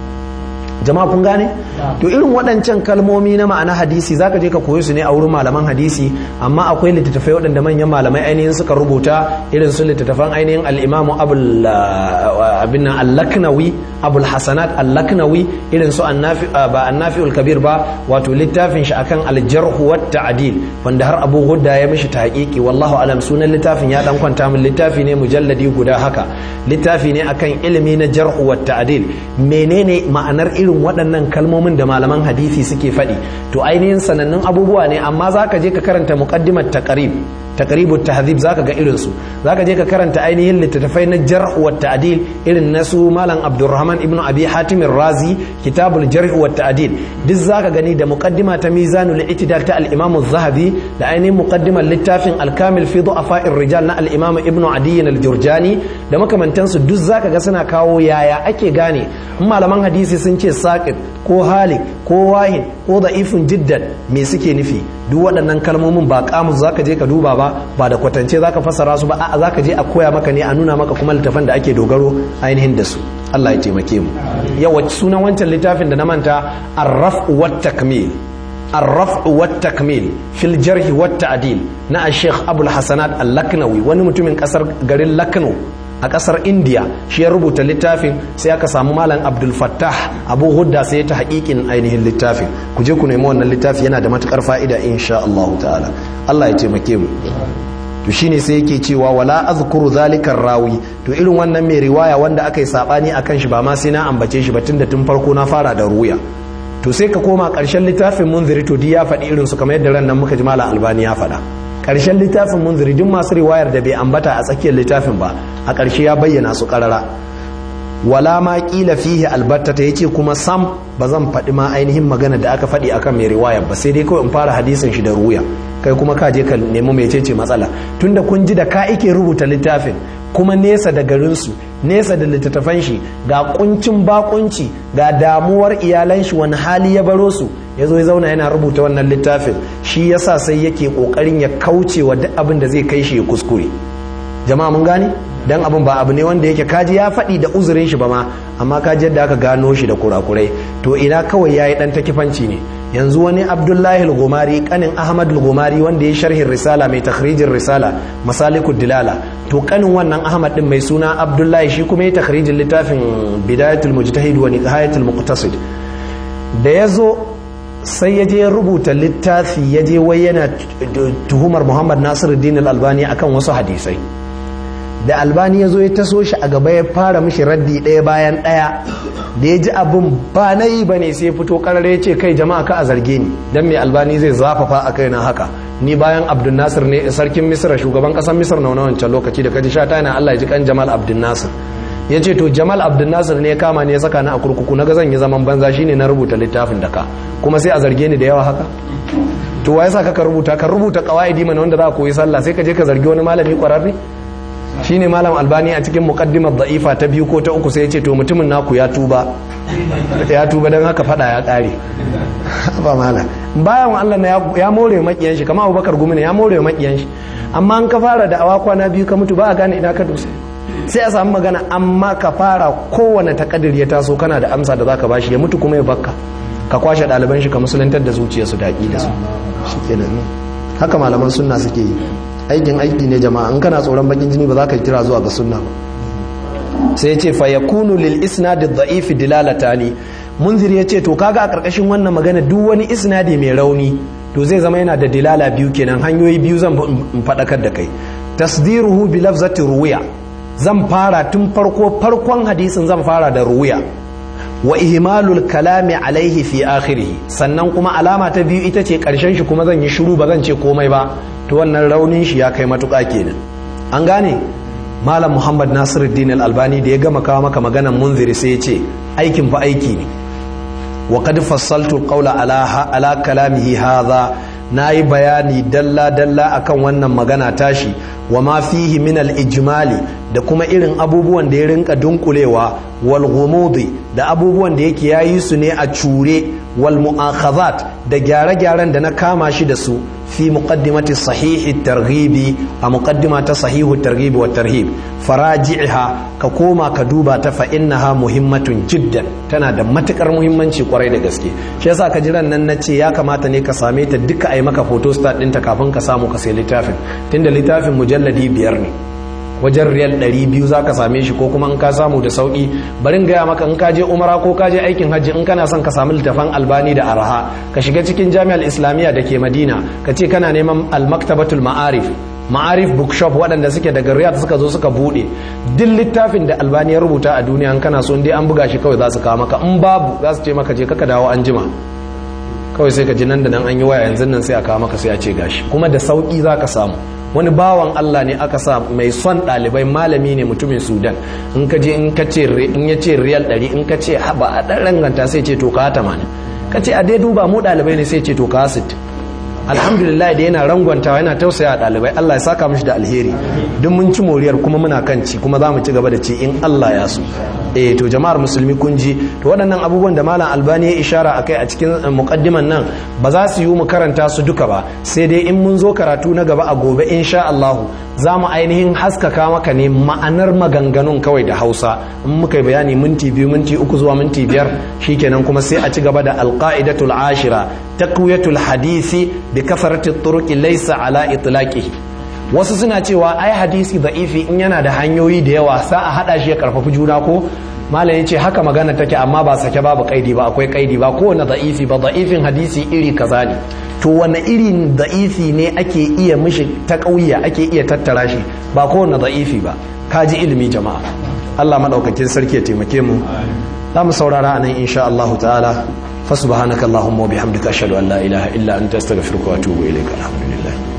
jama'a kun gane to irin waɗancan kalmomi na ma'ana hadisi zaka je ka koyi su ne a wurin malaman hadisi amma akwai littattafai waɗanda manyan malamai ainihin suka rubuta irin su littattafan ainihin al-imamu abul abin al-laknawi abul hasanat al-laknawi irin su annafi ba annafiul kabir ba wato littafin shi akan al-jarh wa ta'dil wanda har abu hudda ya mishi tahqiqi wallahu alam sunan littafin ya dan kwanta min littafi ne mujalladi guda haka littafi ne akan ilimi na jarh wa ta'dil menene ma'anar irin waɗannan kalmomin da malaman hadisi suke faɗi to ainihin sanannun abubuwa ne amma za ka je ka karanta muqaddimat taqrib taqribut tahdhib zaka ga irin su zaka je ka karanta ainihin littattafai na jarh wa ta'dil irin na su malam abdurrahman ibnu abi hatim razi kitabul jarh wa ta'dil duk zaka gani da muqaddima ta mizanul i'tidal ta al-imam az-zahabi da ainihin muqaddimar littafin al-kamil fi du'afa'ir rijal na al-imam ibnu adi al-jurjani da makamantansu duk zaka ga suna kawo yaya ake gane malaman hadisi sun ce saqit ko halik ko wahin ko da'ifun jiddan me suke nufi duk waɗannan kalmomin ba kamus zaka je ka duba ba ba da kwatance zaka fassara su ba a'a zaka je a koya maka ne a nuna maka kuma littafan da ake dogaro ainihin da su Allah ya taimake mu yawa sunan wancan littafin da na manta ar-raf' wa takmil ar-raf' wa takmil fil jarh wa ta'dil na Sheikh Abul Hasanat Al-Laknawi wani mutumin kasar garin Lakno a kasar india shi ya rubuta littafin sai aka samu malam abdul fattah abu hudda sai ta haƙiƙin ainihin littafin ku je ku nemi wannan littafi yana da matukar fa'ida insha Allah ta'ala Allah ya taimake mu to shine sai yake cewa wala azkuru zalikar rawi to irin wannan mai riwaya wanda aka yi sabani akan shi ba ma sai na ambace shi ba tunda tun farko na fara da ruya to sai ka koma ƙarshen littafin munziri to di ya faɗi irin su kamar yadda ran nan muka ji malam albani ya faɗa ƙarshen littafin munziri duk masu riwayar da bai ambata a tsakiyar littafin ba a ƙarshe ya bayyana su ƙarara wala ma ƙila fihi albatta ta yace kuma sam ba zan faɗi ma ainihin magana da aka faɗi akan mai riwayar ba sai dai kawai in fara hadisin shi da ruya kai kuma ka je ka nemi mecece matsala tunda kun ji da ka ike rubuta littafin kuma nesa da garinsu nesa da littattafan shi ga kuncin bakunci ga damuwar iyalan shi wani hali ya baro su ya zo ya zauna yana rubuta wannan littafin shi yasa sai yake kokarin ya kauce wa duk abin da zai kai shi ya kuskure jama'a mun gane dan abin ba abu ne wanda yake kaji ya faɗi da uzurin shi ba ma amma kaji yadda aka gano shi da kurakurai to ina kawai yayi dan takifanci ne yanzu wani abdullahi al-gumari kanin ahmad al-gumari wanda ya sharhin risala mai takhrijin risala masalikud dilala to kanin wannan ahmad din mai suna abdullahi shi kuma ya takhrijin littafin bidayatul mujtahid wa nihayatul muqtasid da yazo sai ya je ya rubuta littafi ya je wai yana tuhumar muhammad nasiruddin al-albani akan wasu hadisai da albani ya zo ya taso shi a gaba ya fara mishi raddi ɗaya bayan ɗaya da ya ji abin ba na yi ba ne sai fito ƙarar ya ce kai jama'a ka a zarge ni don mai albani zai zafafa a kai na haka ni bayan abdul nasir ne sarkin misir shugaban ƙasar misir na wancan lokaci da kaji sha ta yana allah ya ji kan jamal abdul nasir ya ce to jamal abdul nasir ne ya kama ne ya saka ni a kurkuku na ga zan yi zaman banza shine na rubuta littafin da ka kuma sai a zarge ni da yawa haka to wa yasa ka rubuta ka rubuta qawaidi mana wanda za ka koyi sallah sai ka je ka zargi wani malami kwararre shine malam albani a cikin muqaddimar da'ifa ta biyu ko ta uku sai ya ce to mutumin naku ya tuba ya tuba don haka fada ya kare ba malam bayan Allah na ya more makiyan shi kamar Abubakar gumi ne ya more makiyan shi amma an ka fara da awa kwana biyu ka mutu ba a gane ina ka dusa sai a samu magana amma ka fara kowane takadir ya taso kana da amsa da zaka bashi ya mutu kuma ya bakka ka kwashe ɗaliban shi ka musulantar da zuciyarsu da da su shikenan haka malaman sunna suke yi aikin aiki ne jama'a in kana tsoron bakin jini ba za ka kira zuwa ga sunna ba sai ya ce fa yakunu lil isnadi dha'ifi dilalatani munzir ya ce to kaga a karkashin wannan magana duk wani isnadi mai rauni to zai zama yana da dilala biyu kenan hanyoyi biyu zan faɗakar da kai tasdiruhu bi lafzati ruwiya zan fara tun farko farkon hadisin zan fara da ruwiya wa ihmalul kalami alaihi fi akhirih sannan kuma alama ta biyu ita ce karshen shi kuma zan yi shiru ba zan ce komai ba to wannan raunin shi ya kai matuƙa kenan an gane malam muhammad nasiruddin al-albani da ya gama kawo maka maganan munziri sai ya ce aikin fa aiki ne wa qad fassaltu qawla ala ala kalamihi hadha nayi bayani dalla dalla akan wannan magana tashi wa ma fihi min al-ijmali da kuma irin abubuwan da ya rinka dunkulewa wal ghumudi da abubuwan da yake yayi su ne a cure wal mu'akhazat da gyare-gyaren da na kama shi da su fi muqaddimati sahihi targhibi a muqaddima ta sahihu targhibi wa tarhib faraji'ha ka koma ka duba ta fa innaha muhimmatun jiddan tana da matukar muhimmanci kwarai da gaske shi yasa ka jiran nan nace ya kamata ne ka same ta duka ai maka photostat ɗinta kafin ka samu ka sai littafin tunda littafin mujalladi biyar ne wajen riyal 200 za ka same shi ko kuma in ka samu da sauki barin gaya maka in ka je umara ko ka je aikin hajji in kana son ka samu littafan albani da araha ka shiga cikin jami'ar islamiyya da ke madina ka ce kana neman almaktabatul ma'arif ma'arif bookshop waɗanda suke daga riyadh suka zo suka buɗe duk littafin da albani ya rubuta a duniya in kana so dai an buga shi kawai za su kawo maka in babu za su ce maka je kaka dawo an jima kawai sai ka ji nan da nan an yi waya yanzu nan sai a kawo maka sai a ce gashi kuma da sauki za ka samu wani bawan Allah ne aka sa mai son ɗalibai malami ne mutumin sudan in ka je in ka ce in ya ce riyal ɗari in ka ce ba a ɗan ranganta sai ce to ka tamanin ka ce a dai duba mu ɗalibai ne sai ce to ka sit alhamdulillah da yana rangwantawa yana tausaya a ɗalibai Allah ya saka mishi da alheri duk mun ci moriyar kuma muna kan ci kuma za mu ci gaba da ci in Allah ya so eh to jama'ar musulmi kun ji to waɗannan abubuwan da malam albani ya ishara akai a cikin muqaddiman nan ba za su yi mu karanta su duka ba sai dai in mun zo karatu na gaba a gobe insha Allah za mu ainihin haskaka maka ne ma'anar maganganun kawai da Hausa in muka yi bayani minti biyu minti uku zuwa minti biyar shikenan kuma sai a ci gaba da alqaidatul ashira taqwiyatul hadisi bi kafarati turuqi laysa ala itlaqihi wasu suna cewa ai hadisi da'ifi in yana da hanyoyi da yawa sa a hada shi ya karfafi juna ko malam yace haka magana take amma ba sake babu kaidi ba akwai kaidi ba kowane da'ifi ba da'ifin hadisi iri kaza ne to wani irin da'ifi ne ake iya mishi ta kauya ake iya tattara shi ba kowane da'ifi ba kaji ilimi jama'a Allah madaukakin sarki ya taimake mu za mu saurara anan insha Allah ta'ala fa subhanakallahumma wa bihamdika ashhadu an la ilaha illa anta astaghfiruka wa atubu ilaik alhamdulillah